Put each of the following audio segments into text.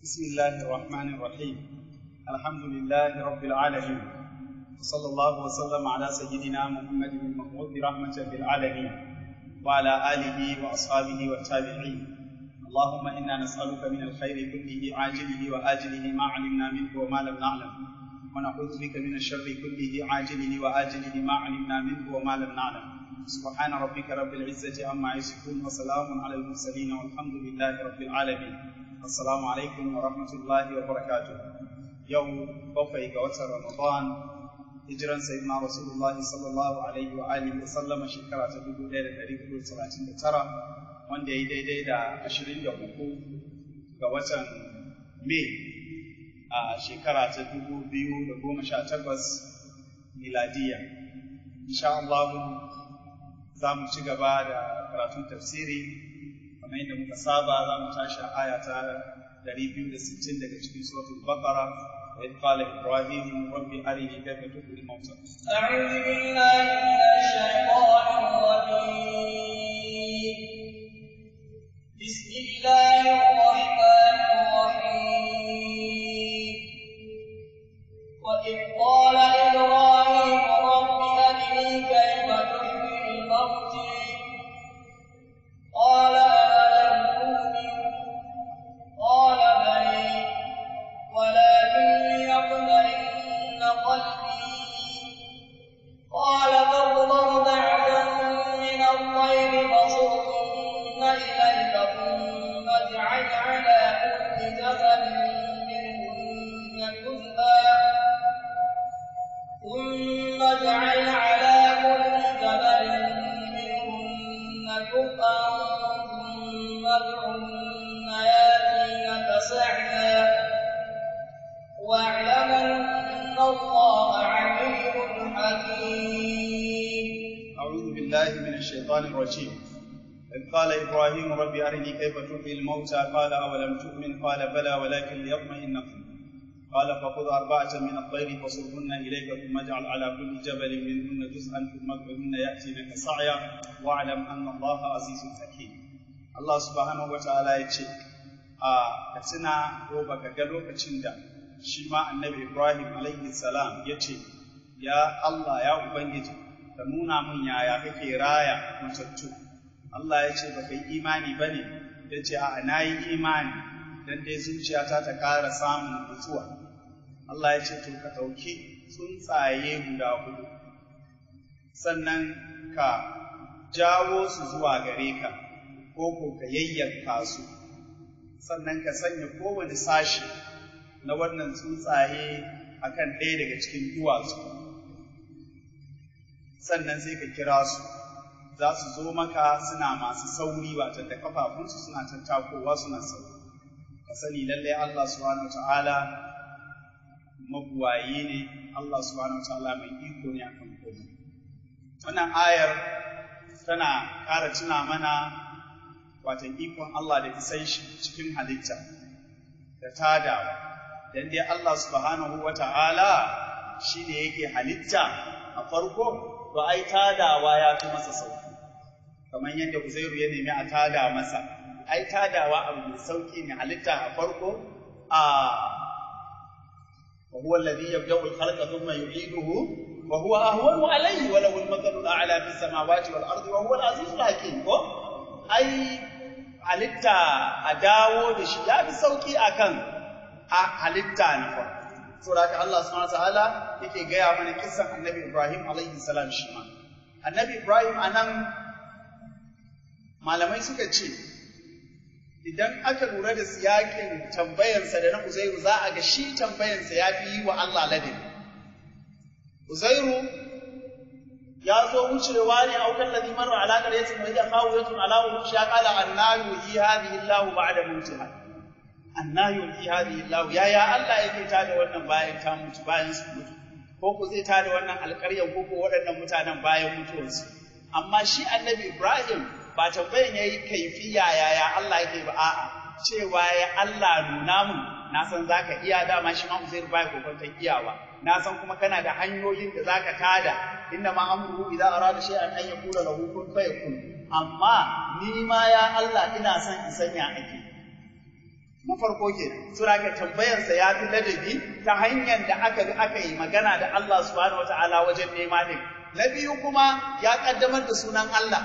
بسم الله الرحمن الرحيم الحمد لله رب العالمين وصلى الله وسلم على سيدنا محمد المبعوث رحمة للعالمين وعلى آله وأصحابه والتابعين اللهم إنا نسألك من الخير كله عاجله وآجله ما علمنا منه وما لم نعلم ونعوذ بك من الشر كله عاجله وآجله ما علمنا منه وما لم نعلم سبحان ربك رب العزة عما يصفون وسلام على المرسلين والحمد لله رب العالمين السلام عليكم ورحمة الله وبركاته يوم بقي وتر رمضان hijiran sayyidina rasulullah sallallahu alaihi wa alihi wa sallama shekara ta dubu ɗaya da ɗari hudu talatin da tara wanda ya yi daidai da ashirin da uku ga watan mai a shekara ta dubu biyu da goma sha takwas miladiya insha Allah za mu ci gaba da karatun tafsiri kamar yadda muka saba za mu tashi a aya ta ɗari biyu da sittin daga cikin suratul baqara وإذ قال إبراهيم رب أرني كيف تحيي الموتى أعوذ بالله من الشيطان الرجيم بسم الله الرحمن الرحيم وإذ قال إبراهيم رب أرني كيف تحيي الموتى قال أولم تؤمن قال بلى ولكن ليطمئن قلبي قال فاضرب بعدا من الطير فصرهن إليك ثم اجعل على كل جبل منهن جزءا ثم اجعل على كل جبل منهن جزءا ثم ادعهن ياتينك سعيا واعلم أن الله عليم حكيم أعوذ بالله من الشيطان الرجيم إذ قال إبراهيم رب أرني كيف تحيي الموتى قال أولم تؤمن قال بلى ولكن ليطمئن قلبي قال فخذ أربعة من الطير فصرهن إليك ثم اجعل على كل جبل منهن جزءا ثم ادعهن يأتينك سعيا واعلم أن الله عزيز حكيم الله سبحانه وتعالى يقول a ka tuna ko baka ga lokacin da shi ma annabi Ibrahim alaihi salam ya ce ya Allah ya Ubangiji ka nuna min yaya kake raya matattu Allah ya ce baka yi imani ba ne ya ce a na yi imani don dai zuciyata ta ƙara samun nutsuwa Allah ya ce to ka ɗauki tsuntsaye guda hudu sannan ka jawo su zuwa gare ka ko ko ka yayyanka su sannan ka sanya kowane sashi na wannan tsuntsaye akan ɗaya daga cikin duwatsu sannan sai ka kira su za su zo maka suna masu sauri watan da kafafunsu suna tattakowa suna sauri ka sani lallai Allah subhanahu ta'ala mabuwayi ne Allah subhanahu ta'ala mai iko ne akan komai wannan ayar tana ƙara tuna mana watan ikon Allah da isan shi cikin halitta da tadawa dan dai Allah subhanahu wa ta'ala shi ne yake halitta a farko to ai tadawa ya fi masa sauki kamar yadda Uzairu ya nemi a tada masa ai tadawa abu mai sauki ne halitta a farko a wa huwa alladhi yabda'u al-khalqa thumma yu'iduhu wa huwa ahwanu alayhi wa lahu al-mathalu al-a'la fi as-samawati wal ardi wa huwa al-'azizul hakim ko ai halitta a dawo da shi ya fi sauki akan halitta na farko saboda haka Allah subhanahu wataala yake gaya mana kissan Annabi Ibrahim alaihi salam shi ma Annabi Ibrahim anan malamai suka ce idan aka lura da siyakin tambayarsa da na Uzairu za a ga shi tambayarsa ya fi yi wa Allah ladabi Uzairu ya zo wucewa ne a wukan ladhi marra ala qaryatin wa hiya khawiyatun ala urushiha qala anna yuhyi hadhihi Allahu ba'da mawtiha anna yuhyi hadhihi Allah ya ya Allah yake tada wannan bayan ta mutu bayan su mutu ko ku zai tada wannan alƙaryan ko ko waɗannan mutanen bayan mutuwarsu amma shi annabi Ibrahim ba tambayan yayi kaifiya yaya Allah yake ba a'a cewa ya Allah nuna mun na san zaka iya dama shi ma Uzair bai kokonta iyawa na san kuma kana da hanyoyin da zaka tada inna ma amruhu idza arada shay'an an yaqula lahu kun fayakun amma ni ma ya Allah ina son in sanya ake na farko ke sura ka tambayarsa ya fi ladabi ta hanyar da aka bi aka yi magana da Allah subhanahu wataala wajen nema din na biyu kuma ya kaddamar da sunan Allah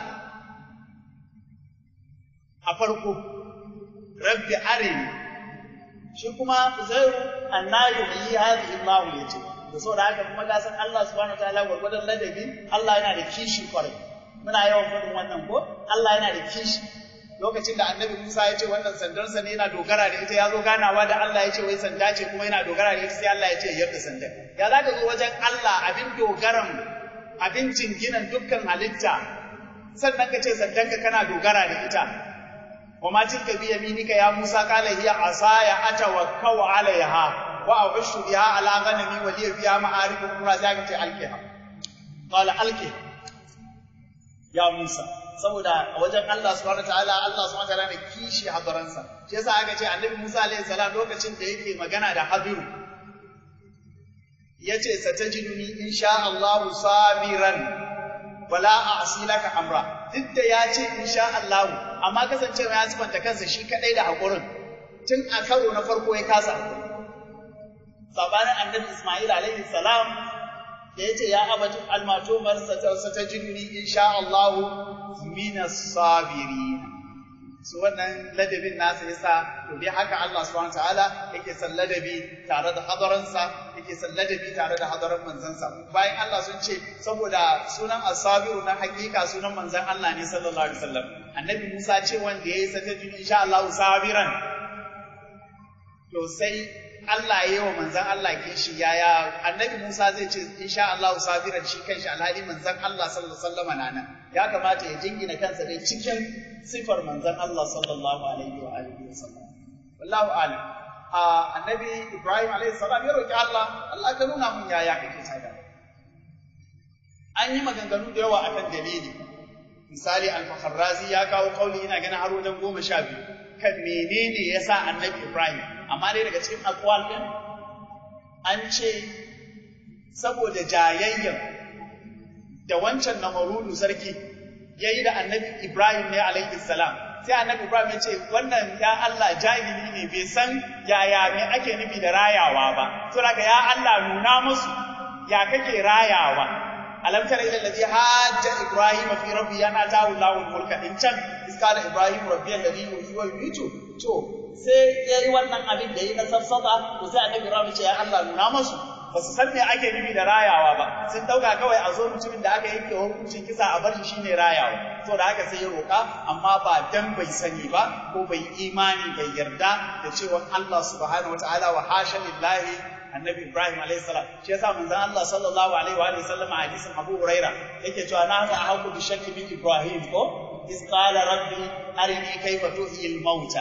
a farko rabbi arini shi kuma uzairu annayu yi hadhihi Allah yace da saboda haka kuma ka san Allah subhanahu wataala gwargwadon ladabi Allah yana da kishi kwarai muna yawan faɗin wannan ko Allah yana da kishi lokacin da annabi Musa ya ce wannan sandarsa ne yana dogara da ita ya zo ganawa da Allah ya ce wai sanda ce kuma yana dogara da ita sai Allah ya ce yadda sandar ya za ka zo wajen Allah abin dogaran abin jinginan dukkan halitta sannan ka ce sandanka kana dogara da ita wa ma tilka bi yaminika ya Musa qala hiya asaya atawakkau alaiha wa a'ushu biha ala ghanami wa liya fiha ma'arib ukhra sai ka ce alqiha qala alqiha ya Musa saboda a wajen Allah subhanahu wataala Allah subhanahu wataala ne kishi hadaransa shi yasa aka ce annabi Musa alaihi salam lokacin da yake magana da Hadiru yace satajiduni insha Allah sabiran wala a'si laka amra duk da ya ce insha Allah amma kasancewa ya sifanta kansa shi kadai da hakurin tun a karo na farko ya kasa sabanin annabi Isma'il alaihi salam da ya ce ya abatu almato marsa ta jinni insha Allah minas sabirin su wannan ladabin nasa yasa to dai haka Allah subhanahu ta'ala yake san ladabi tare da hadaransa yake san ladabi tare da hadaran manzansa bayan Allah sun ce saboda sunan asabiru na hakika sunan manzan Allah ne sallallahu alaihi wasallam annabi Musa ce wanda yayi sata jinni insha Allah sabiran to sai Allah ya yi wa manzan Allah kishi yaya annabi Musa zai ce insha Allah sabiran shi kanshi alhali manzan Allah sallallahu alaihi wasallam na nan ya kamata ya jingina kansa dai cikin sifar manzan Allah sallallahu alaihi wa alihi wasallam wallahu alim a annabi Ibrahim alaihi salam ya roki Allah Allah ka nuna mun yaya kake tada an yi maganganu da yawa akan dalili misali al-Fakharrazi ya kawo kauli ina ganin har wajen goma sha biyu kan menene yasa annabi Ibrahim amma dai daga cikin akwal ɗin an ce saboda jayayyan da wancan namarudu sarki ya yi da annabi Ibrahim ne alaihi salam sai annabi Ibrahim ya ce wannan ya Allah jahili ne bai san yaya me ake nufi da rayawa ba to daga ya Allah nuna musu ya kake rayawa alam tara ila allazi hajja ibrahim fi rabbi yana ta'u lahu mulka in can iskala ibrahim rabbi alladhi yuhyi wa yumiitu to sai ya yi wannan abin da yi na safsata to sai annabi Ibrahim ce ya Allah nuna musu ba su san me ake nufi da rayawa ba sun dauka kawai a zo mutumin da aka yanke hukuncin kisa a bar shi shine rayawa to da haka sai ya roka amma ba dan bai sani ba ko bai imani bai yarda da cewa Allah subhanahu wataala wa hasha lillahi annabi Ibrahim alayhi salam shi yasa manzon Allah sallallahu alaihi wa sallam a hadisin Abu Huraira yake cewa na ga haku bi shakki bi Ibrahim ko iz qala rabbi arini kayfa tuhyi al-mauta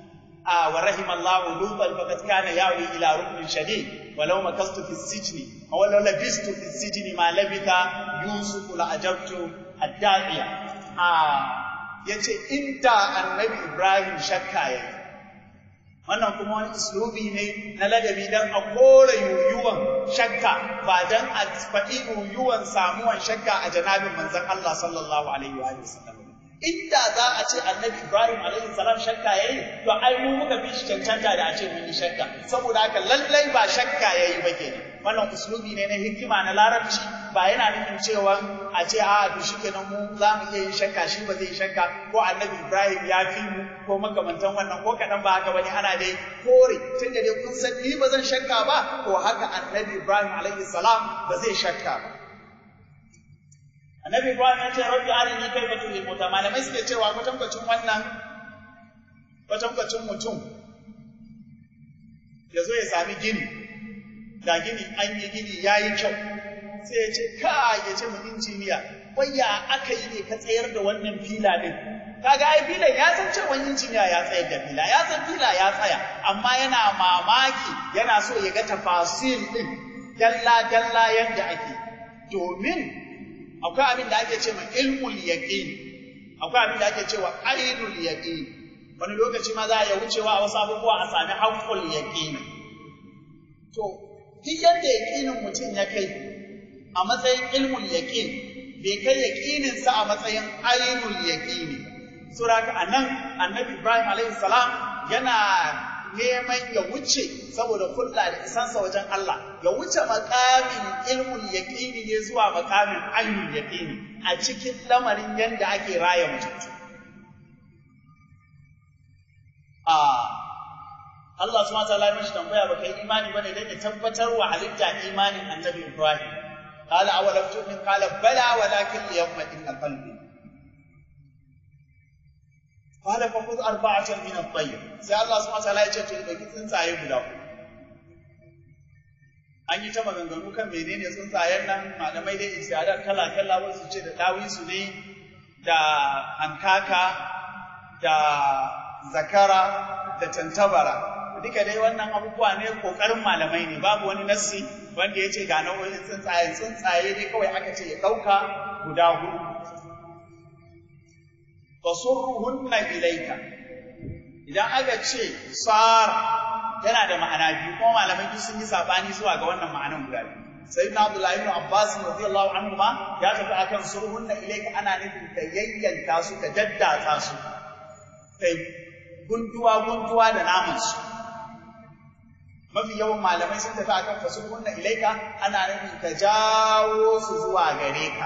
آه ورحم الله لوطا فقد كان ياوي الى ركن شديد ولو مكثت في السجن او لو لبست في السجن ما لبث يوسف لاجبت الداعية آه yace inda annabi Ibrahim shakka yayi wannan kuma wani uslubi ne na ladabi dan a kore yuyuwan shakka ba dan a faɗi yuyuwan samuwan shakka a janabin manzon Allah sallallahu alaihi wa sallam inda za a ce annabi Ibrahim alaihi salam shakka yayi to ai mu muka fi shi cancanta da a ce mun yi shakka saboda haka lallai ba shakka yayi ba kenan wannan uslubi ne na hikima na larabci ba yana nufin cewa a ce a to shikenan mu za mu iya yin shakka shi ba zai yi shakka ko annabi Ibrahim ya fi mu ko makamantan wannan ko kadan ba haka bane ana dai kore tunda dai kun san ni ba zan shakka ba to haka annabi Ibrahim alaihi salam ba zai shakka ba Annabi Ibrahim ya ce rabbi arini kaifa tuhil mauta malamai suke cewa kwatankwacin wannan kwatankwacin mutum ya zo ya sami gini da gini an yi gini ya yi kyau sai ya ce ka ya ce mu injiniya waya aka yi ne ka tsayar da wannan fila din kaga ai filan ya san cewa injiniya ya tsayar da fila ya san fila ya tsaya amma yana mamaki yana so ya ga tafasil din dalla dalla yadda ake domin akwai abin da ake cewa ilmul yaqin akwai abin da ake cewa ainul yaqin wani lokaci ma za a iya wucewa a wasu abubuwa a sami haqqul yaqin to duk yadda yaqinin mutum ya kai a matsayin ilmul yaqin bai kai yaqinin sa a matsayin ainul yaqin saboda anan annabi Ibrahim alaihi salam yana neman ya wuce saboda kulla da isansa wajen Allah ya wuce makamin ilmul yaqini ne zuwa makamin ainul yaqini a cikin lamarin yanda ake raya mutum a Allah subhanahu wa ta'ala ya mishi tambaya baka yi imani bane dan ya tabbatar wa halitta imanin annabi Ibrahim qala awalam tu'min qala bala walakin liyatma'inna qalbi qala fa khudh arba'atan min at-tayr sai Allah subhanahu wa ta'ala ya ce to dauki tsuntsaye guda uku an yi ta maganganu kan menene tsuntsayen nan malamai dai isyadat kala kala wasu ce da dawisu ne da hankaka da zakara da tantabara duka dai wannan abubuwa ne kokarin malamai ne babu wani nassi wanda ya ce ga nau'o'in tsuntsaye tsuntsaye ne kawai aka ce ya ɗauka guda hudu fasurruhunna ilaika idan aka ce sar yana da ma'ana biyu kuma malamai duk sun yi sabani zuwa ga wannan ma'anan guda biyu sayyidina abdullahi ibn abbas radiyallahu anhu ma ya tafi akan surhunna ilaika ana nufin ka yayyanka su ka daddatsa su kai gunduwa gunduwa da naman su mafi yawan malamai sun tafi akan fasurhunna ilaika ana nufin ka jawo su zuwa gare ka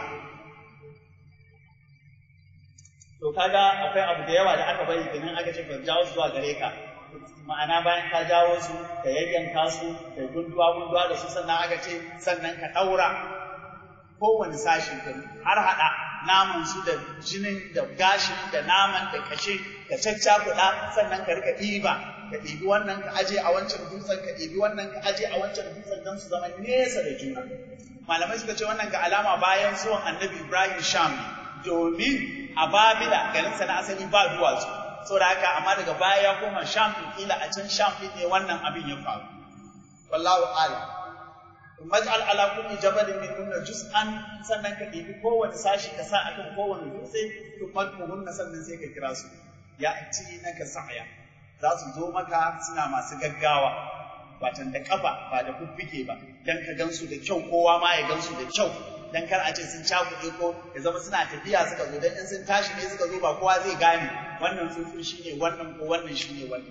to kaga akwai abu da yawa da aka bari kenan aka ce ka jawo su zuwa gare ka ma'ana bayan ka jawo su ka yayyanka su ka gunduwa gunduwa da su sannan aka ce sannan ka ɗaura kowane sashi ka har haɗa naman su da jinin da gashin da naman da kashe ka caccakuɗa sannan ka rika ɗiba ka ɗibi wannan ka aje a wancan dutsen ka ɗibi wannan ka aje a wancan dutsen don su zama nesa da juna malamai suka ce wannan ga alama bayan zuwan annabi ibrahim sham domin a babila garinsa na asali ba duwatsu saboda haka amma daga baya ya koma sham din kila a can sham din ne wannan abin ya faru wallahu a'lam maj'al ala kulli jabalin min kunna juz'an sannan ka ɗibi kowane sashi ka sa akan kowane dutse to madmuhunna sannan sai ka kira su ya ci naka sa'ya za su zo maka suna masu gaggawa batan da kafa ba da kuffike ba dan ka gansu da kyau kowa ma ya gansu da kyau dan kar a ce sun cakuɗe ko ya zama suna tafiya suka zo dan in sun tashi ne suka zo ba kowa zai gane wannan tsuntsun shine wannan ko wannan shine wannan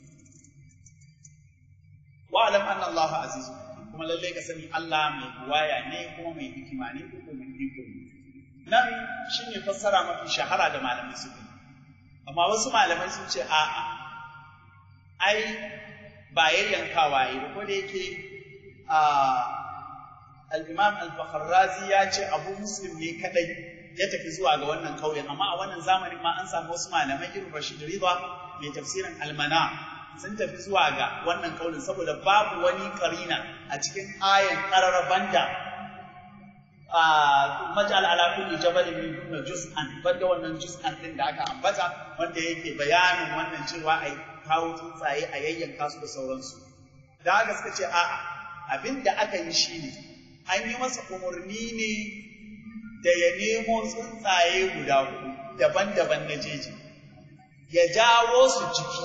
wa alam anna Allah azizun kuma lalle ka sani Allah mai buwaya ne kuma mai hikima ne ko kuma mai iko ne nan shine fassara mafi shahara da malamai suka amma wasu malamai sun ce a'a ai ba yayyankawa yi ko da yake a al-Imam al-Fakharrazi ya ce Abu Muslim ne kadai ya tafi zuwa ga wannan kauyen amma a wannan zamanin ma an samu wasu malamai irin Rashid Ridha mai tafsirin al-Mana sun tafi zuwa ga wannan kaulin saboda babu wani karina a cikin ayan qarara banda a majal ala kulli jabalin min kunna juz'an banda wannan juz'an din da aka ambata wanda yake bayanin wannan cewa ai kawo tsuntsaye a yayyanka su da sauransu da haka suka ce a'a abin da aka yi shine an yi masa umarni ne da ya nemo tsuntsaye guda hudu daban-daban na jeji ya jawo su jiki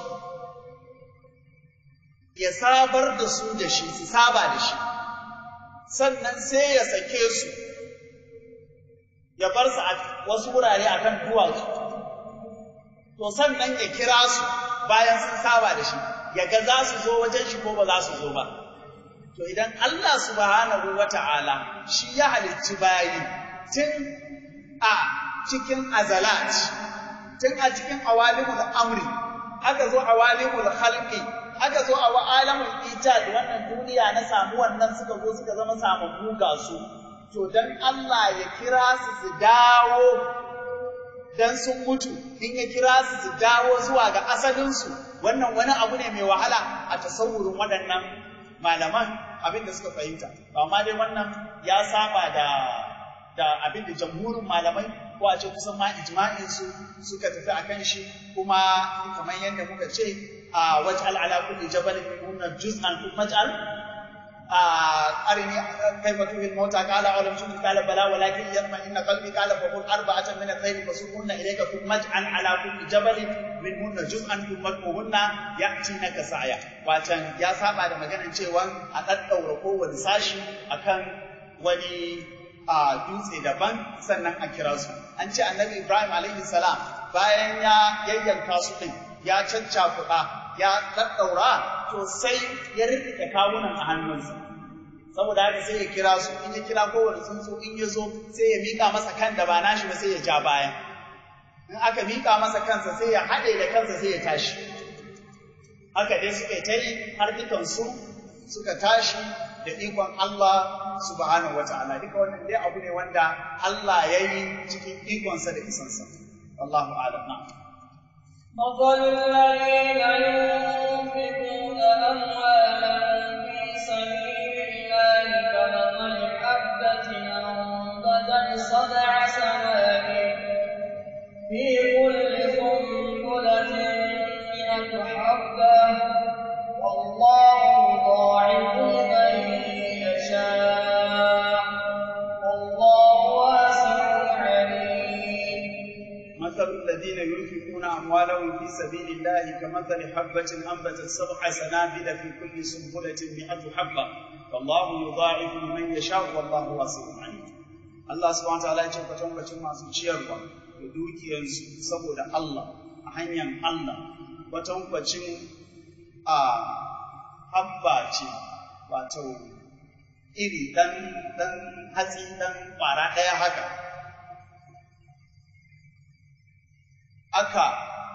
ya sabar da su da shi su saba da shi sannan sai ya sake su ya bar su a wasu wurare akan duwatsu to sannan ya kira su bayan sun saba da shi ya ga za su zo wajen shi ko ba za su zo ba to idan Allah subhanahu wata'ala shi ya halicci bayi tun a cikin azalat tun a cikin awalimul amri aka zo awalimul khalqi aka zo a alamul ijad wannan duniya na samu wannan suka zo suka zama samammu ga su to dan Allah ya kira su su dawo dan sun mutu in ya kira su su dawo zuwa ga asalinsu wannan wani abu ne mai wahala a tasawurin waɗannan malaman abin da suka fahimta amma dai wannan ya saba da da abin da jamhurin malamai ko a ce kusan ma ijma'in su suka tafi akan shi kuma kamar yadda muka ce a waj'al ala kulli jabalin minhunna juz'an thumma ij'al أرني كيف تحيي الموتى قال أولم تؤمن قال بلى ولكن يطمئن قلبي قال فقل أربعة من الطير فصرهن إليك ثم اجعل على كل جبل منهن جزءا ثم ادعوهن يأتينك سعيا وعشان يا سابع da maganar cewa a daddaura kowane sashi akan wani a dutse daban sannan a kira su an ce annabi Ibrahim alaihi salam bayan ya yayyanka su din ya caccakuɗa ya daddaura to sai ya rike kawunan a hannunsa saboda haka sai ya kira su in ya kira kowane tsuntsu in ya zo sai ya mika masa kan da ba nashi ba sai ya ja baya in aka mika masa kansa sai ya haɗe da kansa sai ya tashi haka dai suka yi ta yi har dukansu suka tashi da ikon Allah subhanahu wata'ala duka wannan dai abu ne wanda Allah ya yi cikin ikonsa da isansa wallahu a'lam na مثل الذين ينفقون أموالا في سبيل الله كمثل حبة أنبتت سبع سنابل في كل سنبلة مئة حبة والله يضاعف لمن يشاء والله واسع عليم مثل الذين ينفقون أموالهم في سبيل الله كمثل حبة أنبتت سبع سنابل في كل سنبلة مئة حبة والله يضاعف لمن يشاء والله واسع عليم Allah subhanahu wa ta'ala ya ce kwatankwacin masu ciyarwa da dukiyarsu saboda Allah a hanyar Allah kwatankwacin a habba ce wato iri dan dan hatsi dan kwara ɗaya haka aka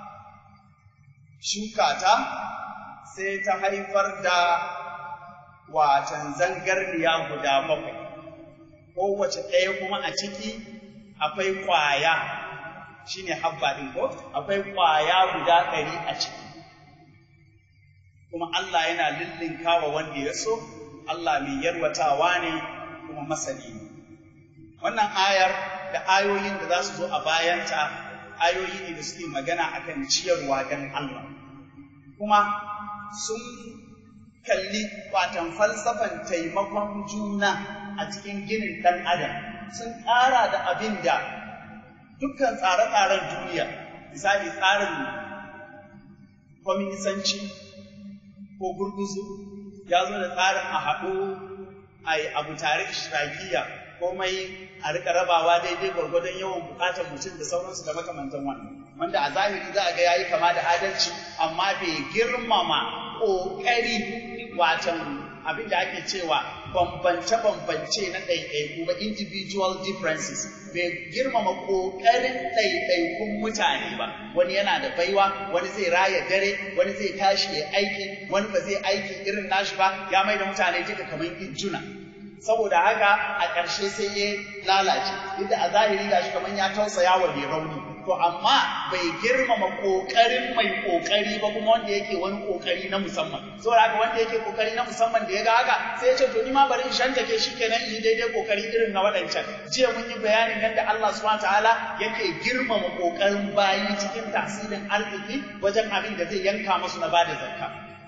shuka ta sai ta haifar da watan zangarniya guda bakwai kowace ɗaya kuma a ciki akwai ƙwaya shine habba ɗin ko akwai ƙwaya guda ɗari a ciki kuma Allah yana lillinka wa wanda ya so Allah mai yarwatawa ne kuma masani ne wannan ayar da ayoyin da za su zo a bayanta ayoyi ne da suke magana akan ciyarwa don Allah kuma sun kalli watan falsafan taimakon juna a cikin ginin ɗan adam sun ƙara da abin da dukkan tsare-tsaren duniya misali tsarin kwaminisanci ko gurguzu ya zo da tsarin a haɗu a yi abu tare shirakiya komai a rika rabawa daidai gwargwadon yawan bukatar mutum da sauransu da makamantan wannan wanda a zahiri za a ga yayi kama da adalci amma bai girmama ƙoƙari watan abin da ake cewa bambance-bambance na ɗaiɗaiku ba individual differences bai girmama ƙoƙarin ɗaiɗaikun mutane ba wani yana da baiwa wani zai raya dare wani zai tashi ya aiki wani ba zai aiki irin nashi ba ya mai da mutane duka kamar injuna saboda haka a ƙarshe sai ya lalace inda a zahiri gashi kamar ya tausaya wa mai rauni to amma bai girmama ƙoƙarin mai ƙoƙari ba kuma wanda yake wani ƙoƙari na musamman saboda haka wanda yake ƙoƙari na musamman da ya ga haka sai ya ce to ni ma bari in shantake shi kenan in yi daidai ƙoƙari irin na waɗancan jiya mun yi bayanin yadda Allah subhanahu ta'ala yake girmama ƙoƙarin bayi cikin tasirin arziki wajen abin da zai yanka musu na bada zakka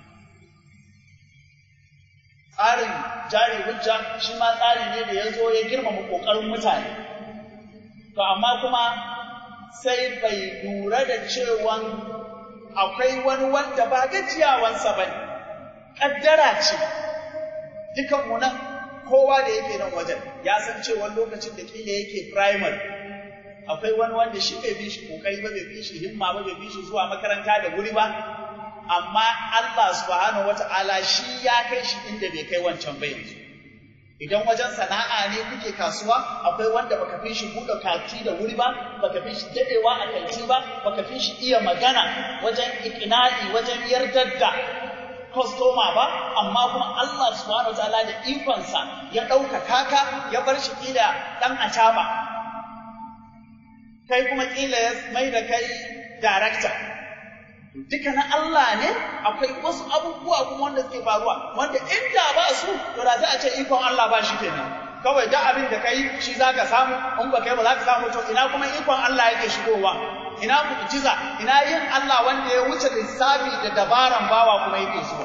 tsarin jari hujja shi ma tsari ne da ya zo ya girmama ƙoƙarin mutane to amma kuma sai bai lura da cewan akwai wani wanda ba gajiyawansa ba ne ƙaddara ce dukanmu nan kowa da yake nan wajen ya san cewa lokacin da kila yake primary akwai wani wanda shi bai bi shi kokari ba bai bi shi himma ba bai bi shi zuwa makaranta da wuri ba amma Allah subhanahu wata'ala shi ya kai shi inda bai kai wancan ba yanzu idan wajen sana'a ne kuke kasuwa akwai wanda baka fi shi buɗe kati da wuri ba baka fi shi dadewa a kanti ba baka fi shi iya magana wajen ikina'i wajen yardar da kwastoma ba amma kuma Allah subhanahu wataala da ikonsa ya ɗaukaka ka ya bar shi kila ɗan acaba kai kuma kila ya mai da kai darakta duka na Allah ne akwai wasu abubuwa kuma wanda suke faruwa wanda inda ba su to da za a ce ikon Allah ba shi kenan kawai da abin da kai shi zaka samu in ba kai ba za ka samu to ina kuma ikon Allah yake shigowa ina mu'jiza ina yin Allah wanda ya wuce lissafi da dabaran bawa kuma yake zuwa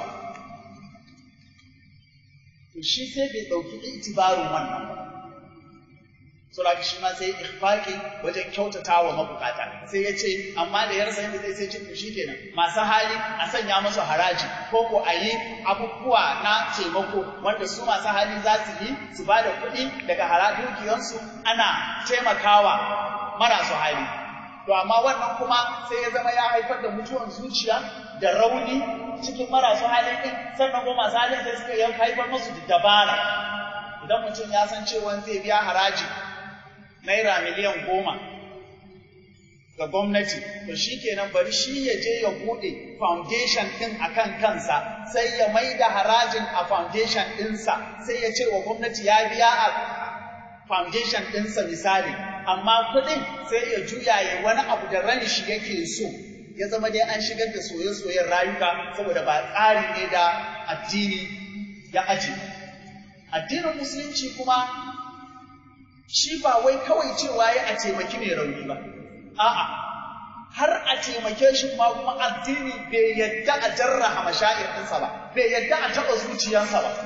to shi sai bai dauki itibarin wannan ba saboda shi ma sai ikhfaqi wajen kyautata wa mabukata sai ya ce amma da yarsa yadda zai sai cikin shi kenan masu hali a sanya musu haraji ko ko a yi abubuwa na taimako wanda su masu hali za su yi su ba da kuɗi daga haradukiyansu ana taimakawa marasu hali to amma wannan kuma sai ya zama ya haifar da mutuwan zuciya da rauni cikin marasu halin din sannan kuma masu halin sai suka yi haifar musu da dabara idan mutum ya san cewa zai biya haraji naira miliyan goma ga gwamnati to shi kenan bari shi ya je ya bude foundation din akan kansa sai ya mai da harajin a foundation ɗinsa sai ya ce wa gwamnati ya biya a foundation ɗinsa misali amma kuɗin sai ya juya ya wani abu da ran shi yake so ya zama dai an shigar da soye-soyen rayuka saboda ba tsari ne da addini ya aji addinin musulunci kuma shi ba wai kawai cewa ya a taimaki mai rauni ba a'a har a taimake shi kuma kuma addini bai yadda a jarraha mashair ɗinsa ba bai yadda a taɓa zuciyarsa ba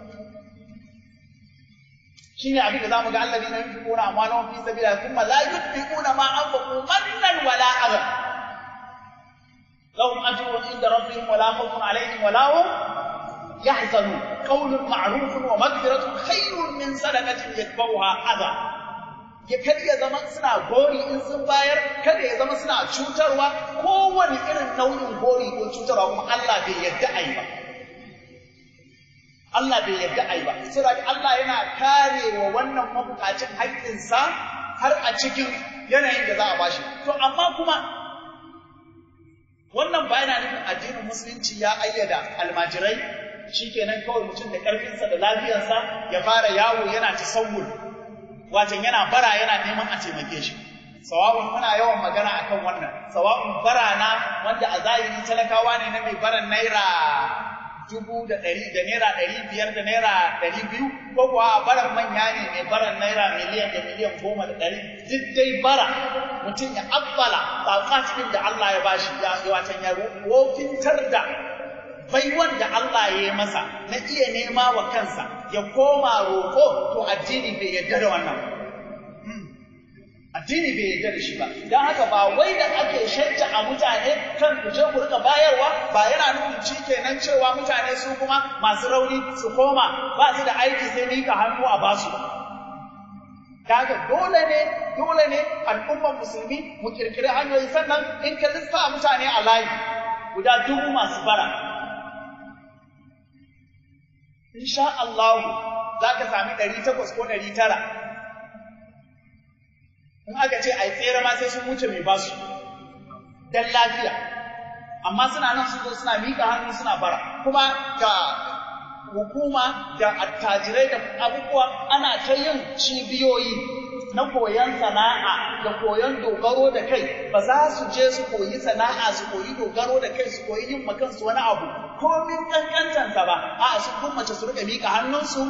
shine abin da zamu ga alladina yunfiquna amwalahum fi sabilillah thumma la yunfiquna ma anfaqu mannan wala adha lahum ajrun inda rabbihim wala khawfun alayhim wala hum yahzanun qawlun ma'rufun wa maghfiratun khayrun min sadaqatin yatbawha adha ya kada ya zama suna gori in sun bayar kada ya zama suna cutarwa kowane irin nau'in gori ko cutarwa kuma Allah bai yadda a yi ba Allah bai yadda a yi ba saboda Allah yana kare wa wannan mabukacin haƙƙinsa har a cikin yanayin da za a bashi to amma kuma wannan ba yana nufin addinin musulunci ya ayyada almajirai shikenan kawai mutum da ƙarfinsa da lafiyarsa ya fara yawo yana tasawur watan yana bara yana neman a taimake shi sawa'un muna yawan magana akan wannan sawa'un bara na wanda a zahiri talakawa ne na mai baran naira dubu da ɗari da naira ɗari biyar da naira ɗari biyu ko kuwa baran manya ne mai baran naira miliyan da miliyan goma da ɗari duk dai bara mutum ya abbala tsatsatin da Allah ya bashi ya watan ya wofintar da baiwan da Allah ya yi masa na iya nema wa kansa ya koma roƙo to addini bai yarda da wannan addini bai yarda da shi ba don haka ba wai da ake shajja a mutane kan ku je ku rika bayarwa ba yana nufin ci kenan cewa mutane su kuma masu rauni su koma ba su da aiki sai mika hannu a basu kaga dole ne dole ne al'ummar musulmi mu kirkiri hanyoyi sannan in ka lissa mutane a layi guda dubu masu bara insha Allah za ka sami ɗari takwas ko ɗari tara in aka ce a yi tsere ma sai sun wuce mai basu don lafiya amma suna nan sun zo suna miƙa hannu suna bara kuma ga hukuma da attajirai da abubuwa ana ta yin cibiyoyi na koyon sana'a da koyon dogaro da kai ba za su je su koyi sana'a su koyi dogaro da kai su koyi yin makansu wani abu komin kankantansa ba a su kummace su rika miƙa hannunsu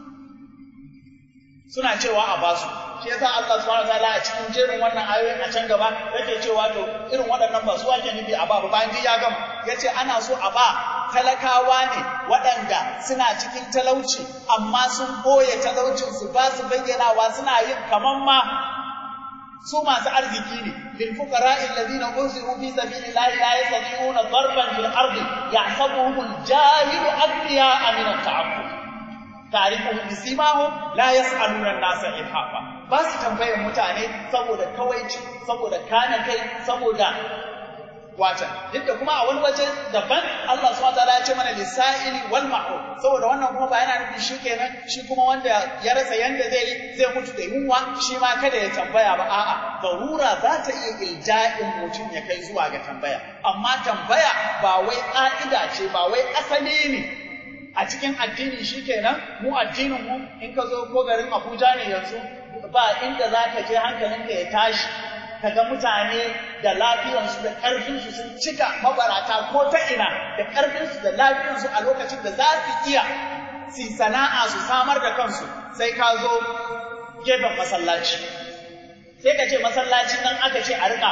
suna cewa a basu shi yasa Allah subhanahu wataala a cikin jerin wannan ayoyin a can gaba yake cewa to irin waɗannan ba su ake nufi a ba ba bayan ya gama yace ana so a ba talakawa ne waɗanda suna cikin talauci amma sun ɓoye talaucin su ba su bayyanawa suna yin kaman ma su masu arziki ne lil fuqara'i alladhina unziru fi sabilillahi la yastati'una darban fil ardi yahsabuhum al-jahilu aghniya'a min at-ta'affuf ta'rifuhum bisimahum la yas'aluna an-nasa ilhafa ba su tambayar mutane saboda kawaici saboda kana kai saboda wata duk da kuma a wani waje daban Allah subhanahu wataala ya ce mana lisa'ili wal mahrum saboda wannan kuma ba yana nufin shi kenan shi kuma wanda ya rasa yanda zai yi zai mutu da yunwa shi ma kada ya tambaya ba a'a darura za ta iya ilja'in mutum ya kai zuwa ga tambaya amma tambaya ba wai ka'ida ce ba wai asali ne a cikin addini shi kenan mu addinin mu in ka zo ko garin Abuja ne yanzu ba inda za ka je hankalinka ya tashi kaga mutane da lafiyarsu da ƙarfinsu sun cika mabarata ko ta ina da ƙarfinsu da lafiyarsu a lokacin da za su iya su sana'a su samar da kansu sai ka zo gefen masallaci sai ka ce masallacin nan aka ce a riƙa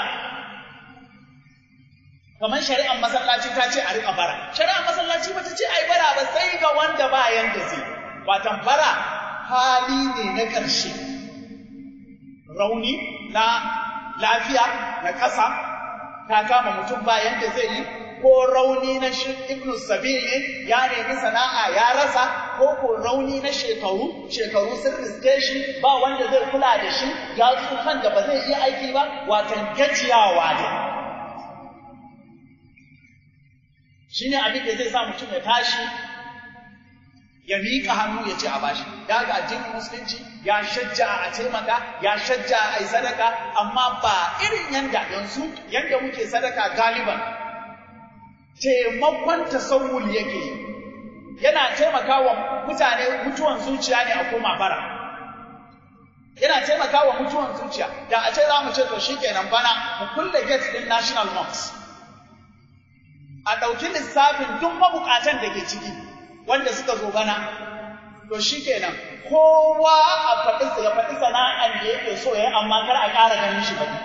kamar shari'ar masallaci ta ce a riƙa bara shari'ar masallaci ba ta ce ai bara ba sai ga wanda ba yanda zai watan bara hali ne na ƙarshe rauni na lafiya na ƙasa ta kama mutum ba yanda zai yi ko rauni na shi ibnu sabil ne ya nemi sana'a ya rasa ko ko rauni na shekaru shekaru sun riske shi ba wanda zai kula da shi ya tsufan da ba zai iya aiki ba watan gajiyawa ne shine abin da zai sa mutum ya tashi ya miƙa hannu ya ce a bashi ya ga addinin musulunci ya shajja a taimaka ya shajja a yi sadaka amma ba irin yanda yanzu yanda muke sadaka galiban taimakon tasawul yake yi yana taimakawa mutane mutuwan zuciya ne a koma bara yana taimakawa mutuwan zuciya da a ce za mu ce to shikenan bana mu kulle gate din national mosque a ɗauki lissafin duk mabukatan da ke ciki wanda suka zo bana to shikenan kowa a faɗi ya faɗi sana'an da yake so ya yi amma kar a ƙara ganin shi baɗi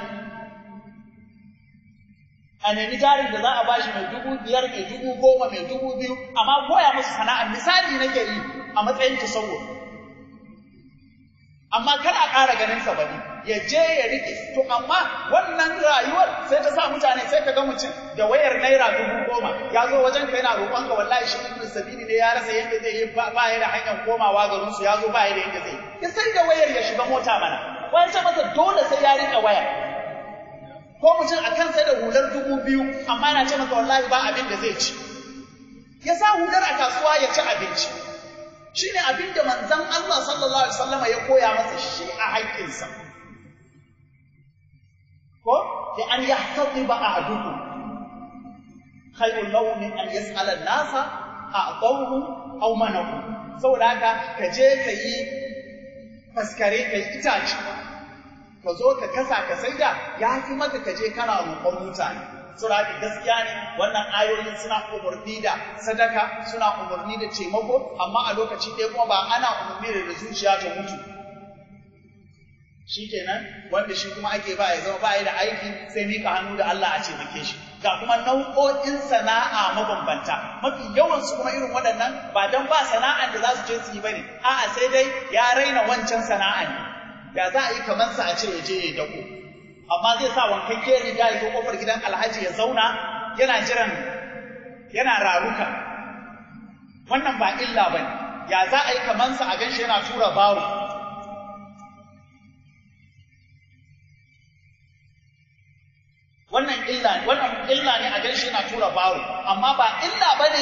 a nemi jarin da za a bashi mai dubu biyar mai dubu goma mai dubu biyu amma koya musu sana'a misali nake yi a matsayin tasawur amma kar a ƙara ganin sa bane ya je ya rike to amma wannan rayuwar sai ta sa mutane sai ka ga mutum da wayar naira dubu goma ya zo wajen ka yana roƙon ka wallahi shi ibn sabili ne ya rasa yadda zai yi ba ya da hanyar komawa garin su ya zo ba ya da yadda zai ya sai da wayar ya shiga mota mana wani ce masa dole sai ya rike waya ko mutum a kansa da hular dubu biyu amma yana ce maka wallahi ba abin da zai ci ya sa hular a kasuwa ya ci abinci shi ne abin da manzan Allah sallallahu alaihi wasallam ya koya masa shi a haƙƙinsa ko da an yahtadiba ahadukum khayrun lahu min an yas'ala an-nasa a'tahu aw manahu saboda haka ka je ka yi faskare ka yi itace ka zo ka kasa ka saida ya fi maka ka je kana roƙon mutane sura gaskiya ne wannan ayoyin suna umarni da sadaka suna umarni da taimako amma a lokaci ɗaya kuma ba ana umarni da zuciya ta mutu shikenan wanda shi kuma ake ba ya zama ba ya da aiki sai mika hannu da Allah a taimake shi ga kuma nau'o'in sana'a mabambanta mafi yawan su kuma irin waɗannan ba dan ba sana'an da za su je su yi bane a'a sai dai ya raina wancan sana'a ne ya za a yi kamar sa a ce ya je ya dako amma zai sa wankakke riga ya zo kofar gidan alhaji ya zauna yana jiran yana raruka wannan ba illa bane ya za a yi kamar sa a ganshi yana tura baro wannan illa wannan illa ne a ganshi yana tura baro amma ba illa bane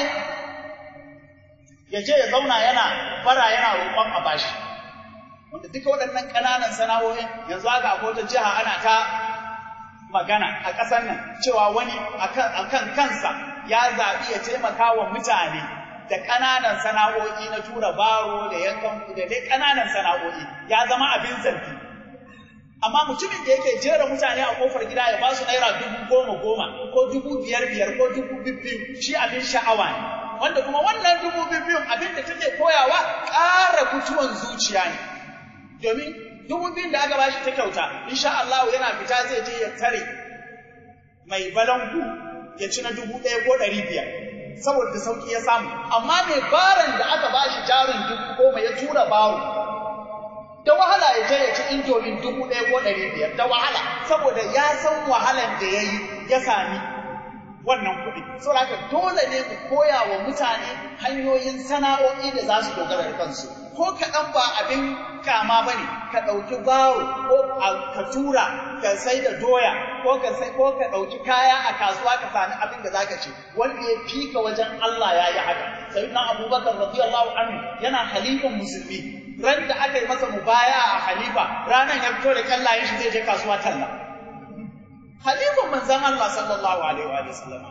ya je ya zauna yana bara yana roƙon a bashi wanda duka waɗannan ƙananan sana'o'in yanzu haka a wata jiha ana ta magana a ƙasar nan cewa wani akan kansa ya zaɓi ya taimaka wa mutane da ƙananan sana'o'i na tura baro da yankan da dai ƙananan sana'o'i ya zama abin zargi amma mutumin da yake jera mutane a kofar gida ya ba su naira dubu goma goma ko dubu biyar biyar ko dubu biyu shi abin sha'awa ne wanda kuma wannan dubu biyu abin da take koyawa ƙara mutuwan zuciya ne domin dubu biyun da aka bashi ta kyauta insha Allah yana fita zai je ya tare mai balangu ya ci na dubu ɗaya ko ɗari biyar saboda sauƙi ya samu amma mai baran da aka bashi jarin dubu goma ya tura baro da wahala ya je ya ci indomin dubu ɗaya ko ɗari biyar da wahala saboda ya san wahalan da ya yi ya sami wannan kuɗi saboda haka dole ne ku koya wa mutane hanyoyin sana'o'i da za su dogara da kansu ko kaɗan ba abin kama ba ne ka ɗauki baro ko ka tura ka sai da doya ko ka sai ko ka ɗauki kaya a kasuwa ka sami abin da zaka ci wanda ya fika wajen Allah ya yi haka sayyidina abubakar radiyallahu anhu yana halifan musulmi ran da aka yi masa mubaya a halifa ranan ya fito da kallayen shi zai je kasuwa talla halifan manzon Allah sallallahu alaihi wa sallam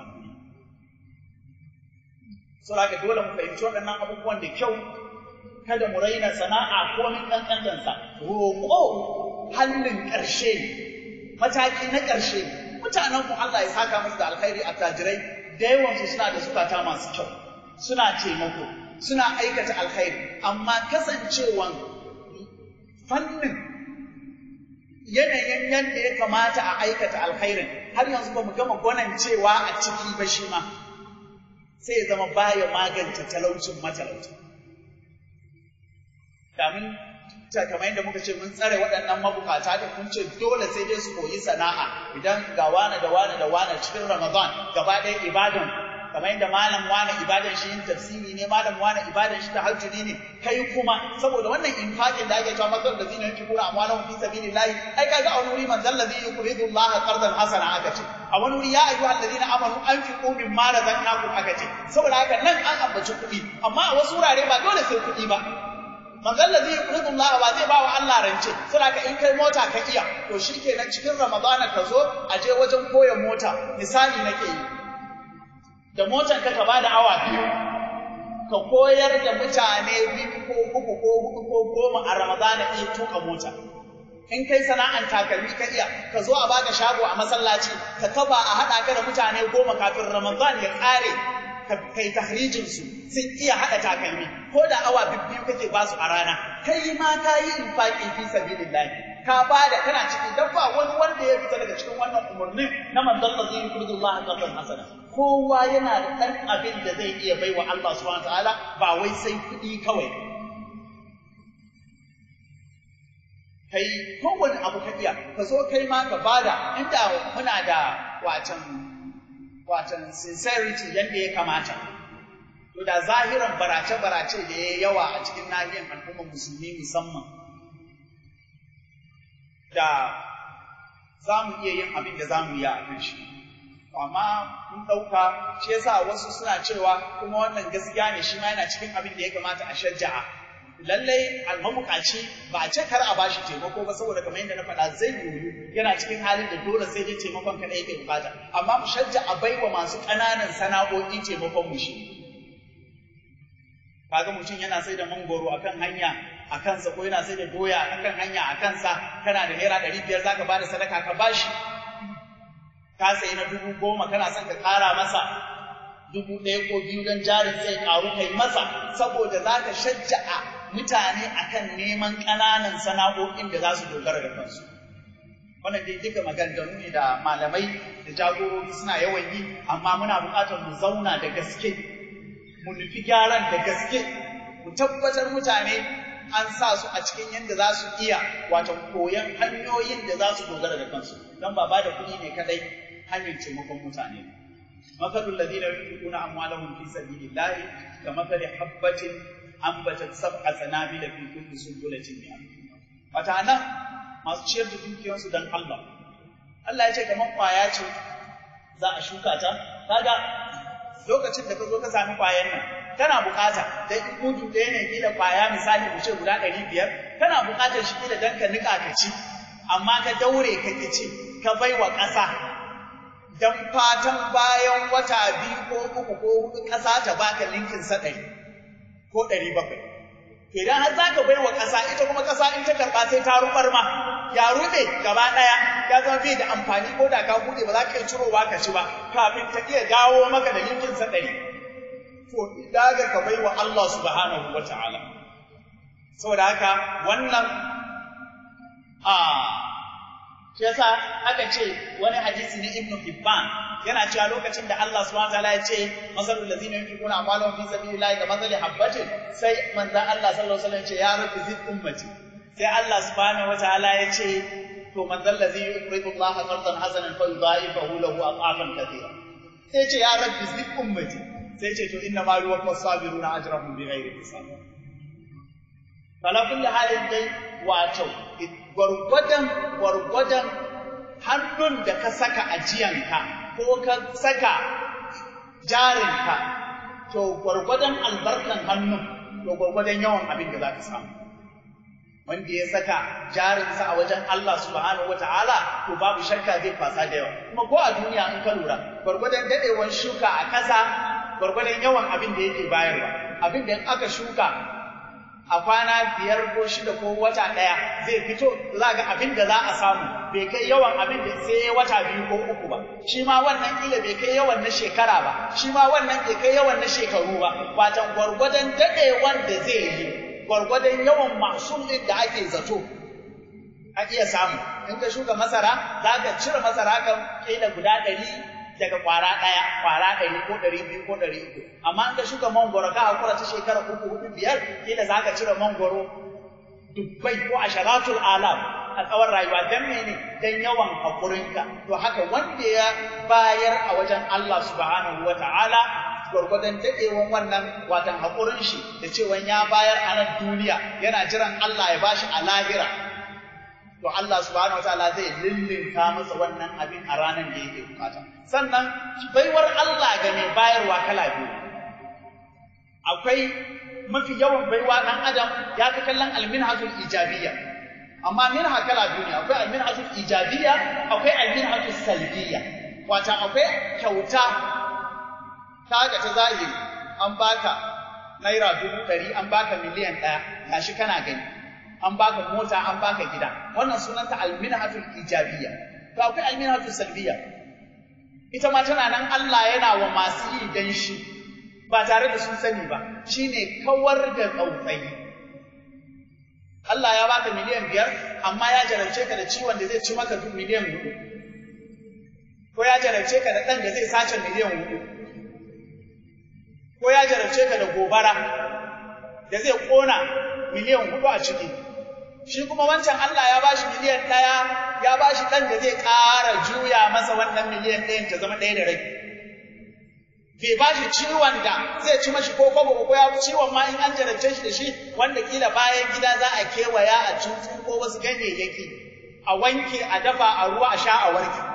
saboda dole mu fahimci waɗannan abubuwan da kyau kada mu raina sana'a ko min kankantansa roƙo hannun ƙarshe ne mataki na ƙarshe ne mutanen mu Allah ya saka musu da alkhairi a tajirai da yawan su suna da zukata masu kyau suna taimako suna aikata alkhairi amma kasancewan fannin yanayin yadda ya kamata a aikata alkhairin har yanzu ba mu gama gwanancewa a ciki ba shi ma sai ya zama baya magance talaucin matalauta kamin kamar yadda muka ce mun tsare waɗannan mabukata da kun ce dole sai dai su koyi sana'a idan ga wane da wane da wane cikin Ramadan gaba ɗaya ibadan kamar yadda malam wane ibadan shi yin tafsiri ne malam wane ibadan shi tahajjudi ne kai kuma saboda wannan infaqin da ake cewa masal da zina yake kura amwalan fi sabilillahi ai kaga a wani wuri man zal ladhi yuqridu Allah qardan hasana aka ce a wani wuri ya ayyuhal ladina amanu anfiqu mimma razaqnakum aka ce saboda haka nan an ambaci kuɗi amma a wasu wurare ba dole sai kuɗi ba manzon da zai yuqridu Allah ba zai ba wa Allah rance saboda haka in kai mota ka iya to shikenan cikin Ramadana ka zo a je wajen koya mota misali nake yi da motar ka ka bada awa biyu ka koyar da mutane biyu ko uku ko hudu ko goma a Ramadana iya tuka mota in kai sana'an takalmi ka iya ka zo a baka shago a masallaci ka kaba a haɗa ka da mutane goma kafin Ramadan ya ƙare ka kai tahrijin su sun iya haɗa takalmi ko da awa biyu kake ba su a rana kai ma ka yi infaqi fi sabilillah ka bada kana ciki dan ba wani wanda ya fita daga cikin wannan umarnin na manzon Allah zai yuridu Allah qadran hasana kowa yana da ɗan abin da zai iya baiwa Allah subhanahu wataala ba wai sai kuɗi kawai kai kowane abu ka iya ka zo kai ma ka bada inda muna da watan watan sincerity yadda ya kamata to da zahiran barace-barace da ya yawa a cikin nahiyar al'ummar musulmi musamman da za mu iya yin abin da za mu yi a kan shi amma mun ɗauka shi yasa wasu suna cewa kuma wannan gaskiya ne shi ma yana cikin abin da ya kamata a shajja'a lallai almabukaci ba a ce kar a bashi taimako ba saboda kamar yadda na faɗa zai yiwu yana cikin halin da dole sai dai taimakon kaɗai yake bukata amma mu shajja a baiwa masu ƙananan sana'o'i taimakon mu shi kaga mutum yana sai da mangoro akan hanya a kansa ko yana sai da doya akan hanya a kansa kana da naira ɗari biyar zaka bada sadaka ka bashi ka sayi na dubu goma kana son ka ƙara masa dubu ɗaya ko biyu don jarin zai ƙaru kai masa saboda za ka shajja'a mutane akan neman ƙananan sana'o'in da za su dogara da kansu. Wannan dai duka maganganu ne da malamai da jagorori suna yawan yi, amma muna buƙatar mu zauna da gaske, mu nufi gyaran da gaske, mu tabbatar mutane an sa su a cikin yadda za su iya wato koyon hanyoyin da za su dogara da kansu, don ba ba da kuɗi ne kaɗai hanyar taimakon mutane. مثل الذين ينفقون أموالهم في سبيل الله كمثل حبة أنبتت سبع سنابل في كل سنبلة مئة wata nan masu ciyar da dukiyarsu don Allah Allah ya ce kamar kwaya ce za a shuka ta kaga lokacin da ka zo ka sami kwayan nan kana bukata da in mudu ɗaya ne kila kwaya misali mu ce guda ɗari biyar kana bukatar shi kila don ka niƙa ka ci amma ka daure ka ki ci ka bai wa ƙasa don fatan bayan wata biyu ko uku ko hudu ƙasa ta baka linkin sa ɗari ko ɗari bakwai. Idan har za ka bai wa ƙasa ita kuma ƙasa in ta karɓa sai ta ruɓar ma ya ruɓe gaba ɗaya ya zama bai da amfani ko da ka buɗe ba za ka iya cirowa ka ci ba kafin ta iya dawo maka da linkin sa ɗari. To idaga ka bai wa Allah subhanahu wa ta'ala. Saboda haka wannan a shi yasa aka ce wani hadisi na Ibn Hibban yana cewa lokacin da Allah subhanahu wataala ya ce masalul ladzina yunfiquna amwalahum fi sabilillahi ka masali habbatin sai manzo Allah sallallahu alaihi wasallam ya ce ya rabbi zid ummati sai Allah subhanahu wataala ya ce to manzo allazi yuqridu Allah qardan hasanan fa yudha'ifahu lahu aqafan kathira sai ya ce ya rabbi zid ummati sai ya ce to inna ma yuwaffa sabiruna ajrahum bighairi hisab kala kulli halin dai wato gwargwadon gwargwadon hannun da ka saka ajiyanka ko ka saka jarinka to gwargwadon albarkan hannun to gwargwadon yawan abin da za ka samu wanda ya saka jarinsa a wajen Allah subhanahu wata'ala to babu shakka zai fasa da yawa kuma ko a duniya in ka lura gwargwadon dadewan shuka a ƙasa gwargwadon yawan abin da yake bayarwa abin da in aka shuka a kwana biyar ko shida ko wata ɗaya zai fito za ga abin da za a samu bai kai yawan abin da sai wata biyu ko uku ba shi ma wannan kila bai kai yawan na shekara ba shi ma wannan bai kai yawan na shekaru ba watan gwargwadon daɗewan da zai yi gwargwadon yawan masul ɗin da ake zato a iya samu in ka shuka masara za ka cire masara kan kila guda ɗari daga kwara ɗaya kwara ɗari ko ɗari biyu ko ɗari uku amma in ka shuka mangoro ka hakura ta shekara uku hudu biyar kila za ka cire mangoro dubbai ko asharatul alam a tsawon rayuwa dan mene dan yawan haƙurinka to haka wanda ya bayar a wajen Allah subhanahu wa ta'ala gwargwadon daɗewan wannan watan haƙurin shi da cewa ya bayar a nan duniya yana jiran Allah ya bashi a lahira to Allah subhanahu wataala zai lillinka masa wannan abin a ranar da yake bukata sannan baiwar Allah ga mai bayarwa kala biyu akwai mafi yawan baiwa ɗan adam ya fi kallon alminhatul ijabiyya amma minha kala biyu ne akwai alminhatul ijabiyya akwai alminhatul salbiyya wata akwai kyauta ta ga ta zahiri an baka naira dubu ɗari an baka miliyan ɗaya gashi kana gani an baka mota an baka gida wannan sunanta alminhatul ijabiyya to akwai alminhatul salbiyya ita ma tana nan Allah yana wa masu yi dan shi ba tare da sun sani ba shine kawar da tsautsayi Allah ya baka miliyan biyar amma ya jarabce ka da ciwon da zai ci maka duk miliyan hudu ko ya jarabce ka da ɗan da zai sace miliyan hudu ko ya jarabce ka da gobara da zai ƙona miliyan hudu a ciki shi kuma wancan Allah ya bashi miliyan ɗaya ya bashi ɗan da zai ƙara juya masa wannan miliyan ɗayan ta zama ɗaya da rai bai ba shi ciwon da zai ci mashi ko kwabo ko ya ciwon ma in an jarabce shi da shi wanda kila bayan gida za a kewaya a cutu ko wasu ganyayyaki a wanke a dafa a ruwa a sha a warke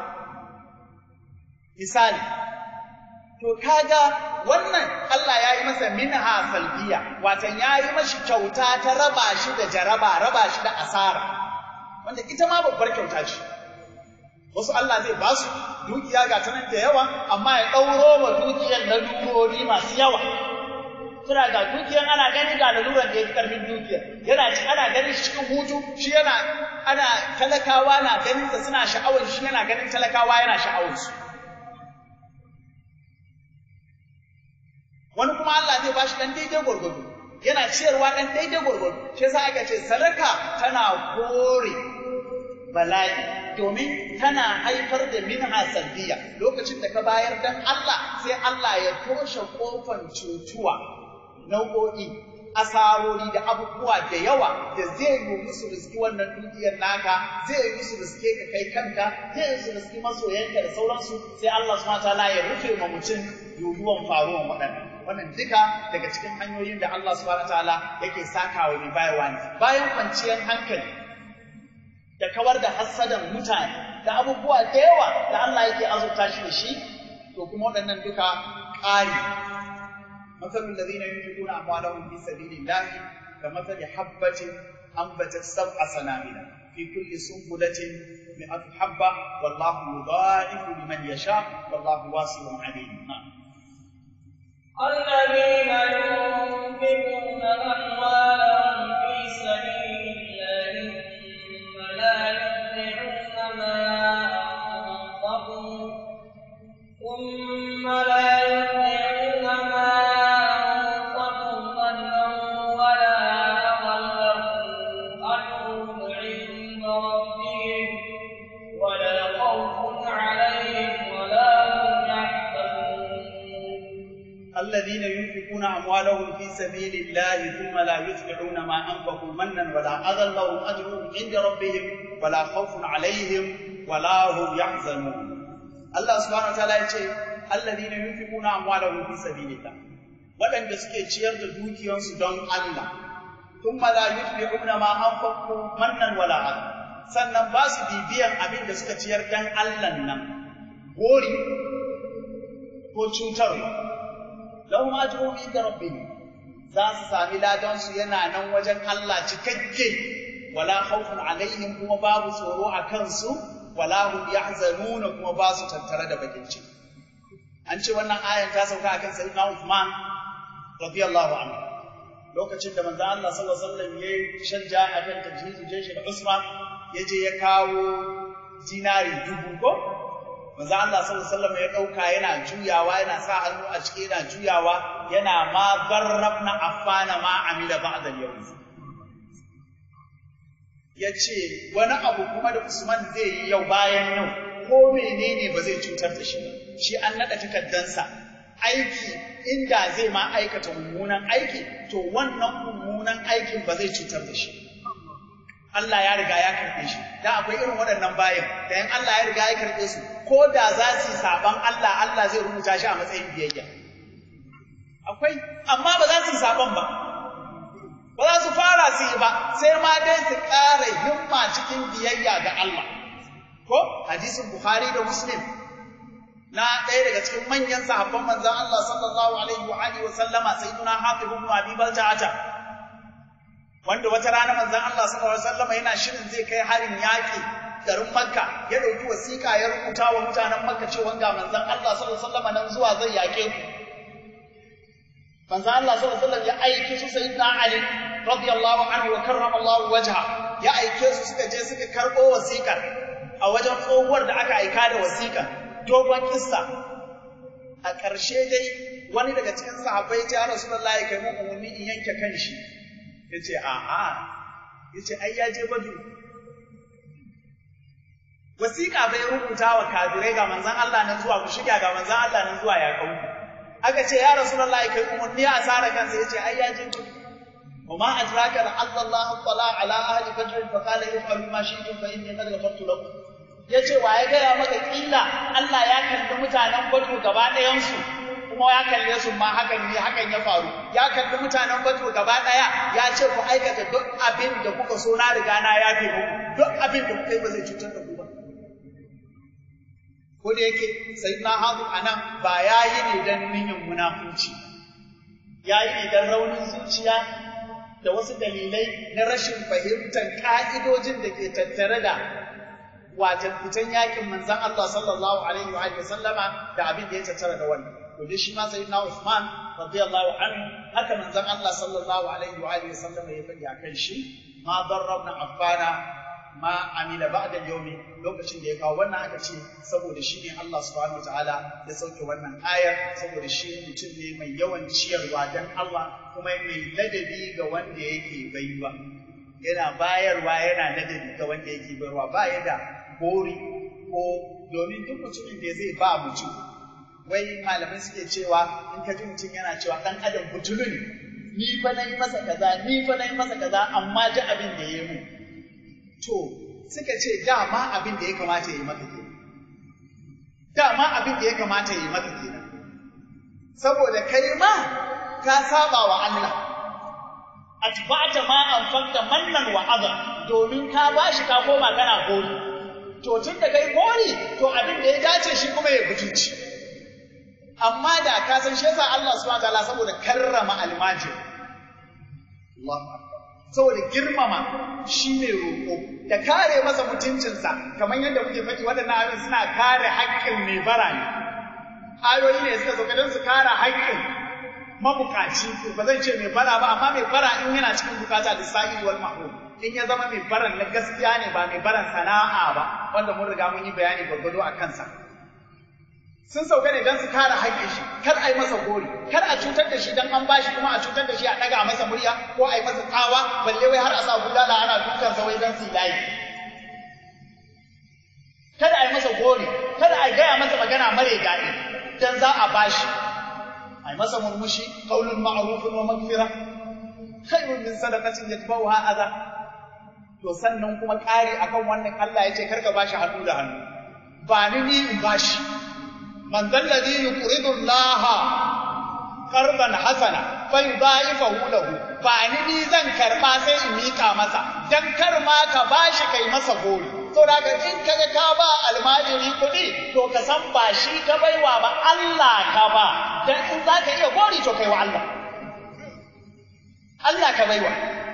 misali to kaga wannan Allah ya yi masa minha salbiya watan ya yi mashi kyauta ta raba shi da jaraba raba shi da asara wanda ita ma babbar kyauta ce wasu Allah zai ba su dukiya ga ta nan da yawa amma ya ɗauro wa dukiyar lalurori masu yawa suna ga dukiyar ana gani ga laluran da ya fi ƙarfin dukiyar yana ci ana ganin shi cikin hutu shi yana ana talakawa na ganin sa suna sha'awar shi yana ganin talakawa yana sha'awar su wani kuma Allah zai ba shi ɗan daidai gwargwado yana ciyarwa ɗan daidai gwargwado shi yasa aka ce sadaka tana kore bala'i domin tana haifar da minha salbiya lokacin da ka bayar dan Allah sai Allah ya toshe kofan cutuwa nau'o'i asarori da abubuwa da yawa da zai yi musu riski wannan dukiyar naka zai yi musu riske ka kai kanka zai yi musu riski masoyanka da sauransu sai Allah subhanahu wataala ya rufe ma mutum yiwuwan faruwan waɗannan wannan duka daga cikin hanyoyin da Allah subhanahu wataala yake sakawa mai bayarwa ne bayan kwanciyar hankali da kawar da hassadan mutane da abubuwa da yawa da Allah yake azurta shi da shi to kuma waɗannan duka ƙari مثل الذين ينفقون أموالهم في سبيل الله كمثل حبة أنبتت سبع سنابل في كل سنبلة مئة حبة والله يضاعف لمن يشاء والله واسع عليم الذين ينفقون أموالهم في سبيل الله ثم لا يتبعون ما أنفقوا ثم لا يتبعون ما أنفقوا ظنا ولا أضلهم أجرهم عند ربهم ولا خوف عليهم ولا هم يحزنون الذين ينفقون أموالهم في سبيل الله ثم لا يتبعون ما أنفقوا منا ولا أذى لهم أجرهم عند ربهم ولا خوف عليهم ولا هم يحزنون الله سبحانه وتعالى يقول الذين ينفقون أموالهم في سبيل الله waɗanda suke ciyar da dukiyarsu don Allah thumma la yutbi'una ma anfaqu mannan wala adha sannan ba su bibiyan abin da suka ciyar dan Allah nan gori ko cutarwa lahum ajruhum inda rabbihim za su sami ladan su yana nan wajen Allah cikakke wala khawfun alaihim kuma babu tsoro a kansu wala hum yahzanuna kuma ba su tattare da bakin ciki an ce wannan ayan ta sauka akan sayyidina Uthman radiyallahu anhu lokacin da manzo Allah sallallahu alaihi wasallam yayi shanja akan tajhizu jeshi da Usman yaje ya kawo dinari dubu ko manzo Allah sallallahu alaihi wasallam ya dauka yana juyawa yana sa hannu a ciki yana juyawa yana ma barrabna affana ma amila ba'da al-yawm yace wani abu kuma da Usman zai yi yau bayan yau ko menene ba zai cutar da shi ba shi an nada takaddansa aiki inda zai ma aikata mummunan aiki to wannan mummunan aikin ba zai cutar da shi Allah ya riga ya karɓe shi dan akwai irin waɗannan bayan da in Allah ya riga ya karɓe su ko da za su yi saban Allah Allah zai rubuta shi a matsayin biyayya akwai amma ba za su yi saban ba ba za su fara su su yi ba sai ma dai su ƙara himma cikin biyayya ga Allah ko hadisin Bukhari da Muslim na ɗaya daga cikin manyan sahabban manzon Allah sallallahu alaihi wa alihi wa sallama sayyiduna Hatib ibn Abi Balta'ata wanda wata rana manzon Allah sallallahu alaihi wa sallama yana shirin zai kai harin yaƙi garin Makka ya ɗauki wasiƙa ya rubuta wa mutanen Makka cewa ga manzon Allah sallallahu alaihi wa sallama nan zuwa zai yaƙe ku manzo Allah sallallahu alaihi wasallam ya aike su sayyidina Ali radiyallahu anhu wa karramallahu wajha ya aike su suka je suka karbo wasiƙar a wajen tsohuwar da aka aika da wasiƙar dogon kissa a ƙarshe dai wani daga cikin sahabbai ya Rasulullahi kai mu umarni in yanke kanshi yace a'a yace ai ya je badu wasiƙa bai rubuta wa kafirai ga manzon Allah nan zuwa ku shiga ga manzon Allah nan zuwa ya kauku aka ce ya rasulullah kai umarni a tsara kansa yace ai ya je ku وما أدراك لعل الله اطلع على أهل فجر فقال افعلوا ما شئتم فإني قد غفرت لكم yace wa ya gaya maka kila Allah ya kalli mutanen Badru gaba ɗayansu kuma ya kalle su ma hakan ne hakan ya faru ya kalli mutanen Badru gaba ɗaya ya ce ku aikata duk abin da kuka so na riga na yafe muku duk abin da kuka yi ba zai cutar da ku ba ko da yake sayyidina Hazu anan ba yayi ne dan niyyar munafunci yayi ne dan raunin zuciya da wasu dalilai na rashin fahimtar ka'idojin da ke tattare da wajen fitan yakin manzon Allah sallallahu alaihi wa alihi sallama da abin da ya tattara da wannan to dai shi ma sayyidina Uthman radiyallahu anhu haka manzon Allah sallallahu alaihi wa alihi sallama ya faɗi akan shi ma darrabna affana ma amila ba'da yawmi lokacin da ya kawo wannan aka ce saboda shi ne Allah subhanahu wataala ya sauke wannan ayar saboda shi mutum ne mai yawan ciyarwa dan Allah kuma mai ladabi ga wanda yake baiwa yana bayarwa yana ladabi ga wanda yake bayarwa ba ya da gori ko domin duk mutumin da zai ba mutum wai malamai suke cewa in ka ji mutum yana cewa dan adam butulu ne ni fa nayi masa kaza ni fa nayi masa kaza amma ji abin da yayi mu to suka ce dama abin da ya kamata ya yi maka kenan dama abin da ya kamata ya yi maka kenan saboda kai ma ka saba wa Allah atba'ta ma anfaqta mannan wa adha domin ka bashi ka koma kana gori to tun da kai gori to abin da ya dace shi kuma ya butunci amma da ka san shi yasa Allah subhanahu wataala saboda karrama almajir Allah saboda girmama shi ne roƙo da kare masa mutuncinsa kamar yadda muke faɗi waɗannan ayoyi suna kare haƙƙin mai bara ne ayoyi ne suka sauka don su kare haƙƙin mabukaci ba zan ce mai bara ba amma mai bara in yana cikin bukata da sa'i wal mahrum in ya zama mai baran na gaskiya ne ba mai baran sana'a ba wanda mun riga mun yi bayani gwargwado a kansa sun sauka ne don su kare haƙƙin shi kar a yi masa gori kar a cutar da shi don an bashi kuma a cutar da shi a ɗaga masa murya ko a yi masa tsawa balle wai har a sa gudana ana dukan sa wai don su layi kada a yi masa gori kada a gaya masa magana mare daɗi don za a bashi a yi masa murmushi qaulun ma'rufun wa magfira khairun min sadaqatin yatba'uha adha to sannan kuma ƙari akan wannan Allah ya ce karka bashi hannu da hannu ba ni ni in bashi man dalladhi yuqridu Allah qardan hasana fa yudha'ifahu lahu ba ni ni zan karba sai in mika masa dan kar ma ka bashi kai masa gori to daga in kaga ka ba almajiri kuɗi to ka san ba shi ka baiwa ba Allah ka ba dan in zaka iya gori to kai wa Allah Allah ka baiwa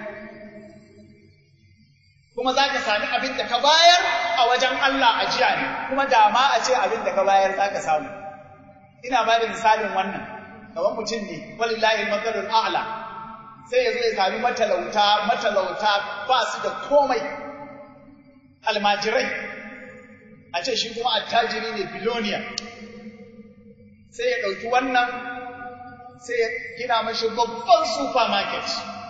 kuma za ka sami abin da ka bayar a wajen Allah a jiya ne kuma da ma a ce abin da ka bayar za ka samu ina ba da misalin wannan gaban mutum ne walillahi matsalul a'la sai ya zo ya sami matalauta matalauta ba su da komai almajirai a ce shi kuma attajiri ne biloniya sai ya ɗauki wannan sai ya gina mashi babban supermarket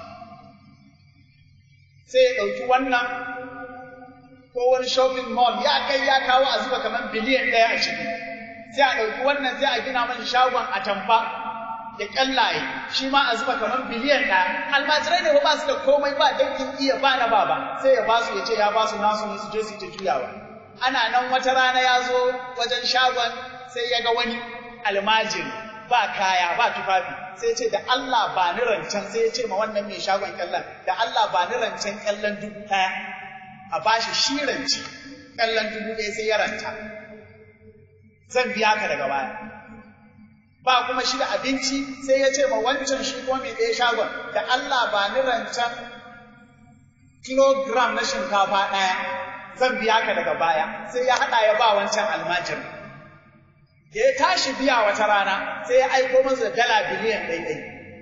sai ya ɗauki wannan ko wani shopping mall ya kai ya kawo a zuba kamar biliyan ɗaya a ciki sai a ɗauki wannan sai a gina mashi shagon atamfa da ƙyallaye shi ma a zuba kamar biliyan ɗaya almajirai ne ba su da komai ba dangin iya ba na baba sai ya ba su ya ce ya ba su nasu ne su je su ta juyawa ana nan wata rana ya zo wajen shagon sai ya ga wani almajiri ba kaya ba tufafi sai ya ce da Allah ba ni rancen sai ya ce ma wannan mai shagon kyallan da Allah ba ni rancen kyallan dubu ɗaya a bashi shi rance kyallan dubu ɗaya sai ya ranta zan biya ka daga baya ba kuma shi da abinci sai ya ce ma wancan shi ko mai ɗaya shagon da Allah ba ni rancen kilogram na shinkafa ɗaya zan biya ka daga baya sai ya haɗa ya ba wancan almajir da ya tashi biya wata rana sai ya aiko masa dala biliyan ɗaiɗai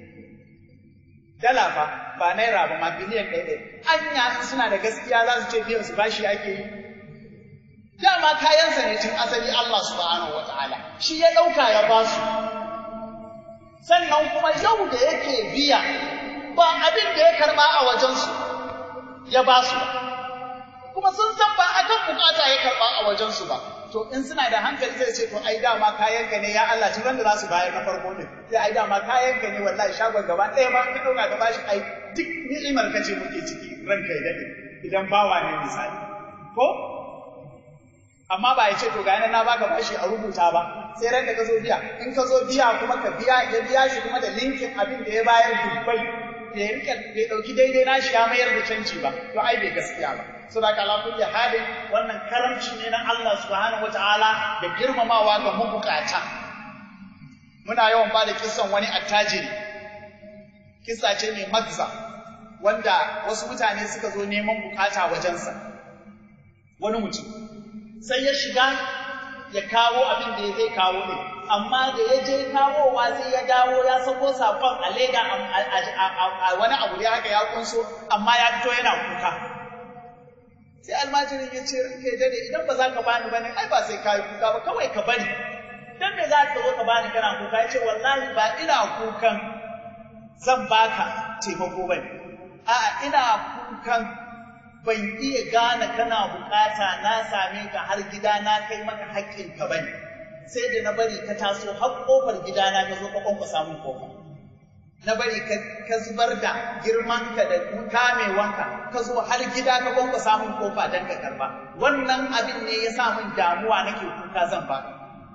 dala fa ba naira ba ma biliyan ɗaiɗai anya in suna da gaskiya za su ce biyan su bashi ake yi dama kayansa ne tun asali Allah subhanahu wata'ala shi ya ɗauka ya ba su sannan kuma yau da yake biya ba abin da ya karɓa a wajensu ya ba su kuma sun san ba akan bukata ya karɓa a wajensu ba to in suna da hankali zai ce to ai dama kayanka ne ya Allah tun da za su bayar na farko ne sai ai dama kayanka ne wallahi shagon gaba ɗaya ba ka ɗauka ka bashi ai duk ni'imar ka ce muke ciki ranka ya daɗe idan bawa ne misali ko amma ba ya ce to ga na baka bashi a rubuta ba sai ran da ka zo biya in ka zo biya kuma ka biya ya biya shi kuma da linkin abin da ya bayar dubbai bai rika bai dauki daidai nashi ya mayar da canji ba to ai bai gaskiya ba saboda ala kulli halin wannan karamci ne na Allah subhanahu wataala da girmamawa ga mabukata muna yawan ba da kissan wani attajiri kissa ce mai magza wanda wasu mutane suka zo neman bukata wajensa wani mutum sai ya shiga ya kawo abin da zai kawo ne amma da ya je kawowa sai ya dawo ya sako sakon a leda a wani abu da haka ya kunso amma ya fito yana kuka sai almajirin ya ce ranka ya dade idan ba za ka bani bane ai ba sai ka yi kuka ba kawai ka bari dan me za ka zo ka bani kana kuka ya ce wallahi ba ina kukan zan baka taimako bane a'a ina kukan ban iya gane kana bukata na same ka har gida na kai maka haƙƙin ka bane sai da na bari ka taso har kofar gida na ka zo ka kwanka samun kofa na bari ka zubar da girmanka da kamewanka ka zo har gida ka kwanka samun kofa don ka karba wannan abin ne ya sa min damuwa nake kuka zan baka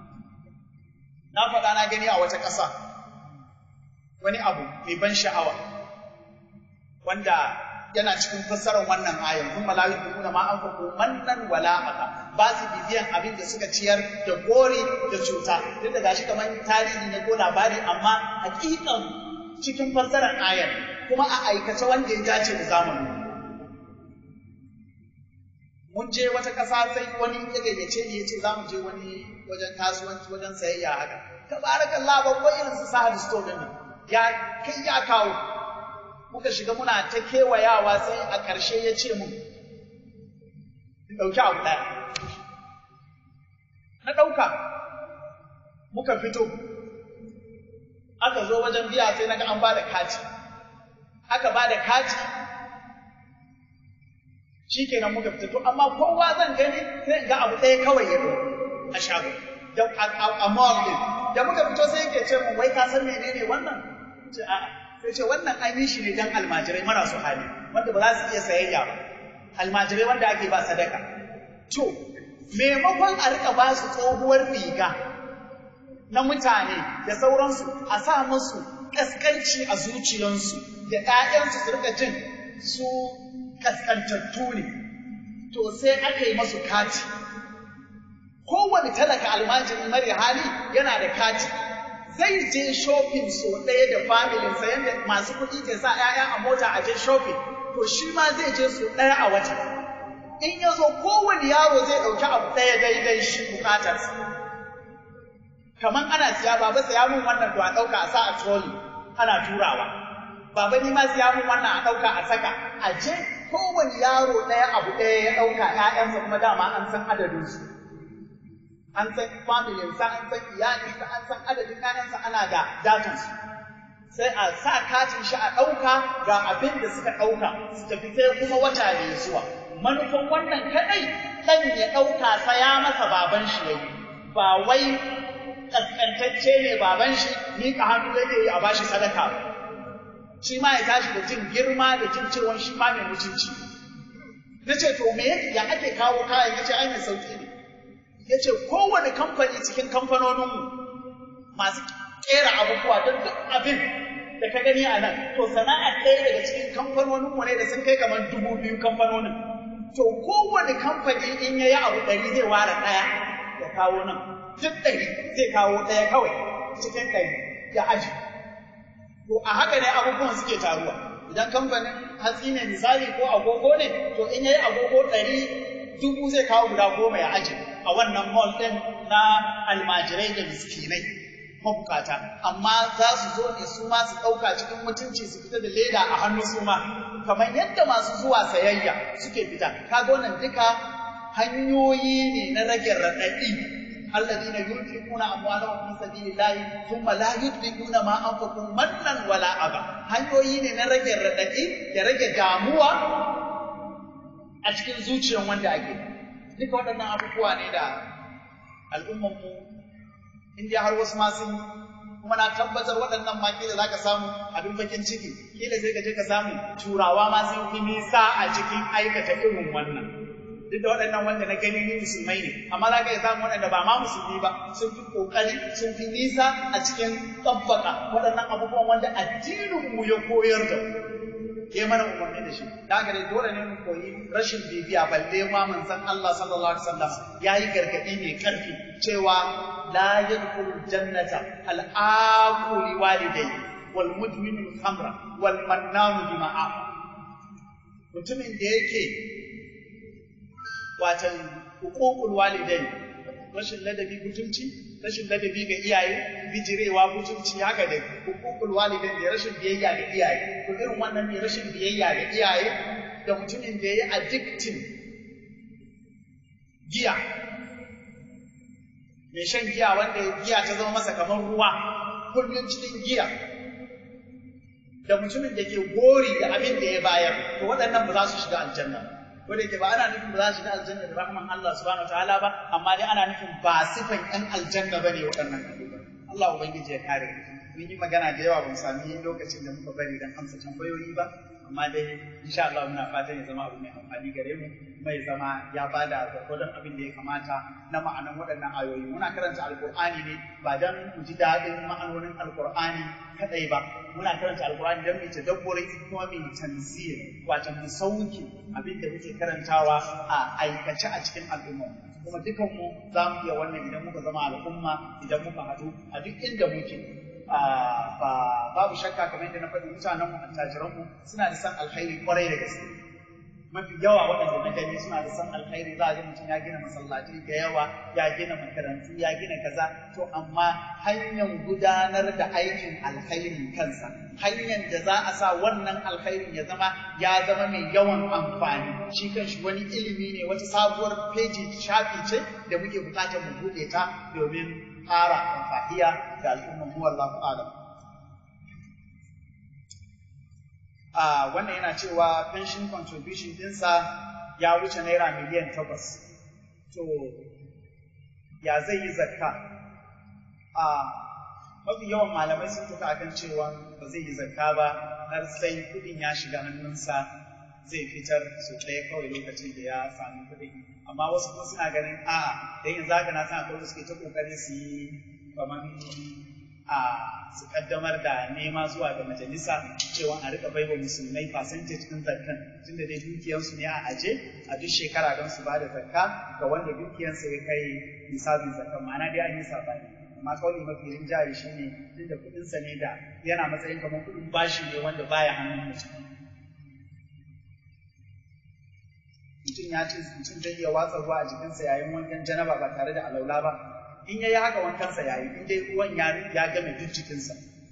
na faɗa na gani a wata ƙasa wani abu mai ban sha'awa wanda yana cikin fassarar wannan ayan kuma la yuduna ma an faku mannan wala aka ba su bibiyan abin da suka ciyar da gori da cuta duk da gashi kamar tarihi ne ko labari amma hakikan cikin fassarar ayan kuma a aikace wanda ya dace da zamani mun je wata ƙasa sai wani ya gayyace ni ya ce za mu je wani wajen kasuwanci wajen sayayya haka tabarakallah babban irin su sahad store din nan ya kai ya kawo muka shiga muna ta kewayawa sai a ƙarshe ya ce mun ɗauki abu ɗaya na ɗauka muka fito aka zo wajen biya sai naga an ba da kati aka ba da kati shi kenan muka fita to amma kowa zan gani sai ga abu ɗaya kawai ya ɗau a shago a mall din da muka fito sai yake ce mun wai ka san menene wannan ce a'a sai ce wannan an yi shi ne don almajirai marasu hali wanda ba za su iya sayayya ba almajirai wanda ake ba sadaka to maimakon a rika ba su tsohuwar riga na mutane da sauransu a sa musu kaskanci a zuciyansu da ‘ya'yansu su rika jin su kaskantattu ne to sai aka yi masu kati kowane talaka almajiri mara hali yana da kati zai je shopping so ɗaya da familinsa yadda masu kuɗi ke sa ‘ya'ya a mota a je shopping, to shi ma zai je so ɗaya a wata. In ya zo kowane yaro zai ɗauki abu ɗaya daidai shi buƙatarsa. Kamar ana siya baba siya min wannan to a ɗauka a sa a trolley ana turawa. Baba ni ma siya min wannan a ɗauka a saka. A je kowane yaro ɗaya abu ɗaya ya ɗauka ‘ya'yansa kuma dama an san adadinsu. an san familinsa, an san iyalinsa, an san adadin ƴaƴansa ana da datansu. Sai a sa katin shi a ɗauka ga abin da suka ɗauka su tafi sai kuma wata ne zuwa. Manufan wannan kaɗai ɗan ya ɗauka saya masa baban shi ya yi, ba wai ƙasƙantacce ne baban shi miƙa hannu yake yi a bashi sadaka ba. Shi ma ya tashi da jin girma da jin cewa shi ma mai mutunci. Na ce to me ya ake kawo kayan ya ce ai mai sauƙi ne. ya ce kowane kamfani cikin kamfanoninmu masu kera abubuwa don duk abin da ka gani a nan to sana'a ɗaya daga cikin kamfanonin mu ne da sun kai kamar dubu biyu kamfanonin to kowane kamfani in ya yi abu ɗari zai ware ɗaya ya kawo nan duk ɗari zai kawo ɗaya kawai cikin ɗari ya aji to a haka ne abubuwan suke taruwa idan kamfanin hatsi ne misali ko agogo ne to in ya yi agogo ɗari dubu zai kawo guda goma ya aji a wannan mall ɗin na almajirai da miskinai mabukata amma za su zo ne su ma su ɗauka cikin mutunci su fita da leda a hannu su ma kamar yadda masu zuwa sayayya suke fita kaga wannan duka hanyoyi ne na rage raɗaɗi alladhina yunfiquna amwalahum fi sabilillahi thumma la yutbiquna ma anfaqu mannan wala aba hanyoyi ne na rage raɗaɗi da rage damuwa a cikin zuciyar wanda ake duka waɗannan abubuwa ne da al'ummanmu in dai har wasu ma sun kuma na tabbatar waɗannan ma kila zaka samu abin bakin ciki kila sai ka je ka samu turawa ma sun fi nisa a cikin aikata irin wannan duk da waɗannan wanda na gani ni musulmai ne amma za ka iya samu waɗanda ba ma musulmi ba sun fi ƙoƙari sun fi nisa a cikin tsabbaka waɗannan abubuwan wanda addininmu ya koyar da mu ya mana umarni da shi da haka dai dole ne mu koyi rashin bibiya balle ma manzon Allah sallallahu alaihi wasallam yayi gargadi mai karfi cewa la yadkhulu jannata al aquli walidai wal mudminu khamra wal mannanu bima'a mutumin da yake watan huququl walidai rashin ladabi mutunci rashin ladabi ga iyaye bijirewa mutunci haka da hukukul walidin da rashin biyayya ga iyaye to irin wannan ne rashin biyayya ga iyaye da mutumin da ya yi addictin giya mai shan giya wanda giya ta zama masa kamar ruwa kullum cikin giya da mutumin da ke gori da abin da ya bayar to waɗannan ba za su shiga aljanna ko da yake ba ana nufin ba za su shiga aljanna da rahman Allah subhanahu wataala ba amma dai ana nufin ba sifan ƴan aljanna bane waɗannan abubuwan Allah ubangiji ya kare mun yi magana da yawa ban sami lokacin da muka bari dan amsa tambayoyi ba amma dai insha Allah muna fatan ya zama abu mai amfani gare mu kuma ya zama ya bada gwargwadon abin da ya kamata na ma'anan waɗannan ayoyi muna karanta alkur'ani ne ba dan mu ji daɗin ma'anonin alkur'ani kadai ba muna karanta alkur'ani dan mu tadabburi kuma mu tanzir wato mu sauke abin da muke karantawa a aikace a cikin al'umma kuma dukan mu za mu iya wannan idan muka zama al'umma idan muka haɗu a duk inda muke babu shakka kamar yadda na faɗi mutanen mu attajiran mu suna da san alkhairi kwarai da gaske mafi yawa waɗanda na gani suna da san alkhairi za a ga mutum ya gina masallaci da yawa ya gina makarantu ya gina kaza to amma hanyar gudanar da aikin alkhairin kansa hanyar da za a sa wannan alkhairin ya zama ya zama mai yawan amfani shi kanshi wani ilimi ne wata sabuwar feji shafi ce da muke buƙatar mu buɗe ta domin ƙara amfahiya ga al'ummar mu wallahu alam a wannan yana cewa pension contribution dinsa ya wuce naira miliyan takwas to ya zai yi zakka a mafi yawan malamai sun tafi akan cewa ba zai yi zakka ba har sai kuɗin ya shiga hannunsa zai fitar su ɗaya kawai lokacin da ya sami kuɗi amma wasu kuma suna ganin a'a da yanzu haka na san akwai suke ta kokari su yi kamar a su kaddamar da nema zuwa ga majalisa cewa a rika baiwa musulmai percentage din zakkan tunda dai dukiyarsu ne a aje a duk shekara don su bada zakka ga wanda dukiyarsa ya kai nisabin zakkan ma'ana dai an yi sabani amma kauli mafi rinjaye shine tunda kuɗinsa ne da yana matsayin kamar kuɗin bashi ne wanda baya hannun mutum mutum ya ce mutum zai iya watsa ruwa a jikinsa yayin wankan janaba ba tare da alaula ba in ya yi haka wankansa ya yi in dai ruwan ya ya game duk jikinsa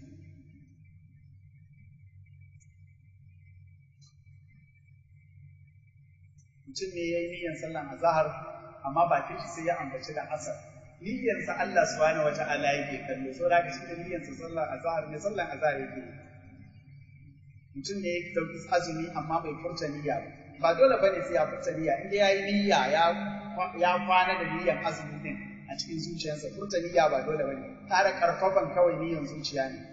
mutum ne ya yi niyyar sallan azahar amma bakin shi sai ya ambaci da asar niyyarsa Allah subhanahu wata'ala yake kallo so da shi da niyyarsa sallan azahar ne sallan azahar yake mutum ne ya dauki azumi amma bai furta niyya ba ba dole bane sai ya furta niyya inda yayi niyya ya ya kwana da niyyar azumi din a cikin zuciyarsa furta niyya ba dole bane tare karfafan kawai niyyar zuciya ne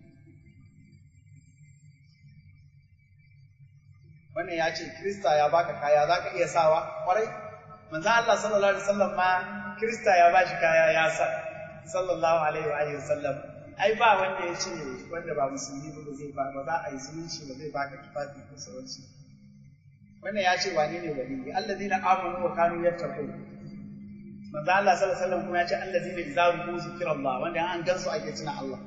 wannan ya ce Krista ya baka kaya zaka iya sawa kwarai manzo Allah sallallahu alaihi wasallam ma Krista ya bashi kaya ya sa sallallahu alaihi wa alihi wasallam ai ba wanda ya ce wanda ba musulmi ba zai ba ba za a yi zumunci ba zai baka tufafi ko sauransu wannan ya ce wane ne wali allazina amanu wa kanu yattaqun manzo Allah sallallahu alaihi wasallam kuma ya ce allazina idza rubu zikrallah wanda an gansu ake tuna Allah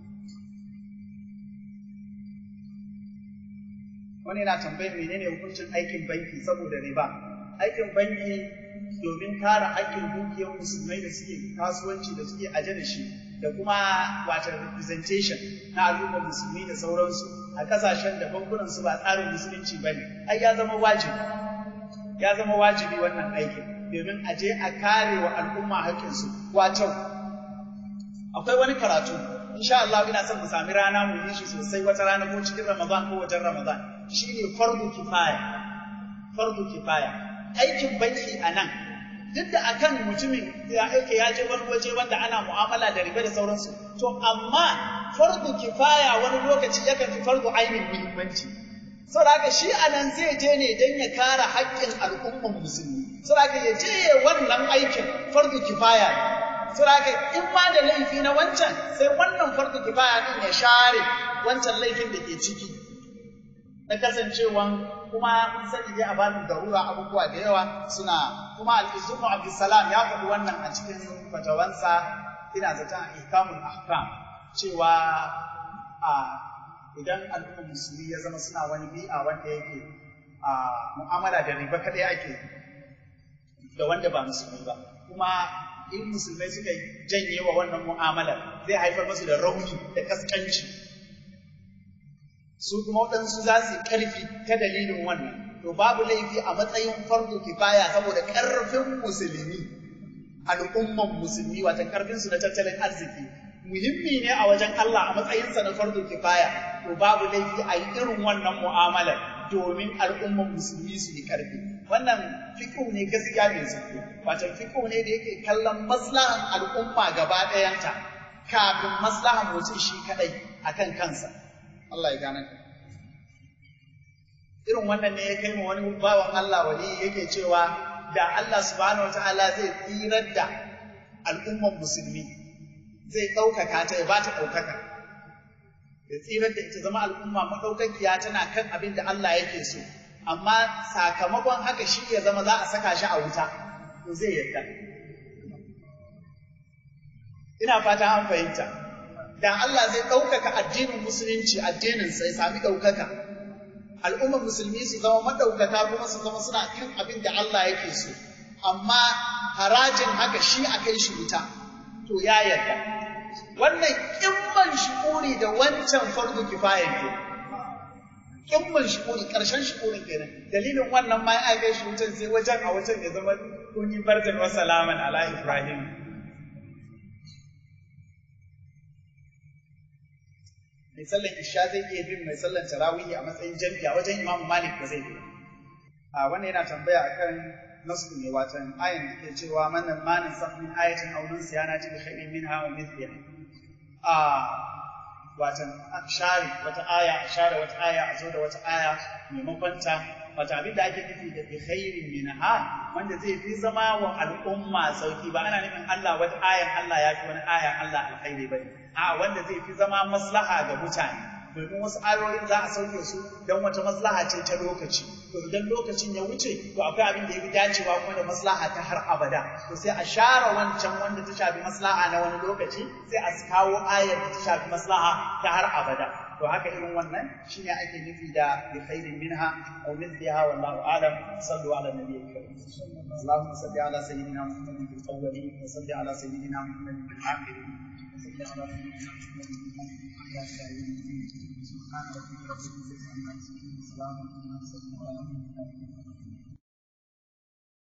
wani yana tambayar menene hukuncin aikin banki saboda riba aikin banki domin kare haƙƙin dukiyar musulmai da suke kasuwanci da suke aje da shi da kuma wata representation na al'ummar musulmi da sauransu a kasashen da bankunan su ba tsarin musulunci ba ne ai ya zama wajibi ya zama wajibi wannan aikin domin a je a kare wa al'umma haƙƙinsu wato akwai wani karatu insha Allah ina son mu sami rana mu yi shi sosai wata rana ko cikin Ramadan ko wajen Ramadan shine fardu kifaya fardu kifaya aikin banki a nan duk da akan mutumin ya aike ya je wani waje wanda ana mu'amala da riba da sauransu to amma fardu kifaya wani lokaci yakan fi fardu ainihin muhimmanci saboda haka shi a nan zai je ne don ya kare haƙƙin al'ummar musulmi saboda haka ya je ya wannan aikin fardu kifaya ne saboda haka in ma da laifi na wancan sai wannan fardu kifaya din ya share wancan laifin da ke ciki na kasancewan kuma mun sani dai a babin darura abubuwa da yawa suna kuma al-Izzumu Abdussalam ya faɗi wannan a cikin fatawansa ina zaton ihkamul ahkam cewa a idan al'ummar musulmi ya zama suna wani bi'a wanda yake a mu'amala da riba kadai ake da wanda ba musulmi ba kuma in musulmai suka janye wa wannan mu'amala zai haifar musu da rauni da kaskanci su kuma waɗansu za su yi ƙarfi ta dalilin wannan to babu laifi a matsayin farko kifaya saboda ƙarfin musulmi al'umman musulmi wata ƙarfinsu na tattalin arziki muhimmi ne a wajen Allah a matsayinsa na farko kifaya to babu laifi a yi irin wannan mu'amalar domin al'umman musulmi su yi ƙarfi wannan fiƙo ne gaskiya mai zurfi wato fiƙo ne da yake kallon maslahan al'umma gaba ɗayanta kafin maslahan mutum shi kaɗai akan kansa Allah ya gane ka. Irin wannan ne ya kai ma wani bawan Allah wali yake cewa da Allah subhanahu wa ta'ala zai tsirar da al'umman musulmi zai ɗaukaka ta ya ba ta ɗaukaka. Ya tsirar da ita zama al'umma maɗaukakiya tana kan abin da Allah yake so. Amma sakamakon haka shi ya zama za a saka shi a wuta, to zai yarda. Ina fata an fahimta. da Allah zai ɗaukaka addinin musulunci addinin sai sami ɗaukaka al'ummar musulmi su zama maɗaukaka kuma su zama suna kan abin da Allah yake so amma harajin haka shi a kai shi wuta to ya yarda wannan kimman shi'uri da wancan fardu kifayen ke kimman shi'uri ƙarshen shi'urin kenan dalilin wannan ma ya kai shi wutan sai wajen a wajen ya zama kun yi barjan wa salaman ala ibrahim mai sallan isha zai iya bin mai sallan tarawihi a matsayin jami'a a wajen imamu malik ba zai bi a wannan yana tambaya akan nasu ne watan ayan da ke cewa manan manin sahmin ayatin aw nusyana ti bi khairin minha wa mithliha a watan share wata aya a share wata aya a zo da wata aya maimakon ta wata abin da ake nufi da bi khairin minha wanda zai fi zama wa al'umma sauki ba ana nufin Allah wata ayan Allah ya fi wani ayan Allah alkhairi bane a wanda zai fi zama maslaha ga mutane domin wasu ayoyin za a sauke su don wata maslaha ce ta lokaci to idan lokacin ya wuce to akwai abin da ya fi dacewa kuma da maslaha ta har abada to sai a share wancan wanda ta shafi maslaha na wani lokaci sai a kawo ayar da ta shafi maslaha ta har abada to haka irin wannan shine ake nufi da bi khairin minha aw mithliha wallahu a'lam sallu ala nabiyyil karim اللهم صل على سيدنا محمد في الاولين وصل على سيدنا محمد في الاخرين وصل على سيدنا محمد في الاخرين سبحان ربك رب العزه عما يصفون وسلام على المرسلين والحمد لله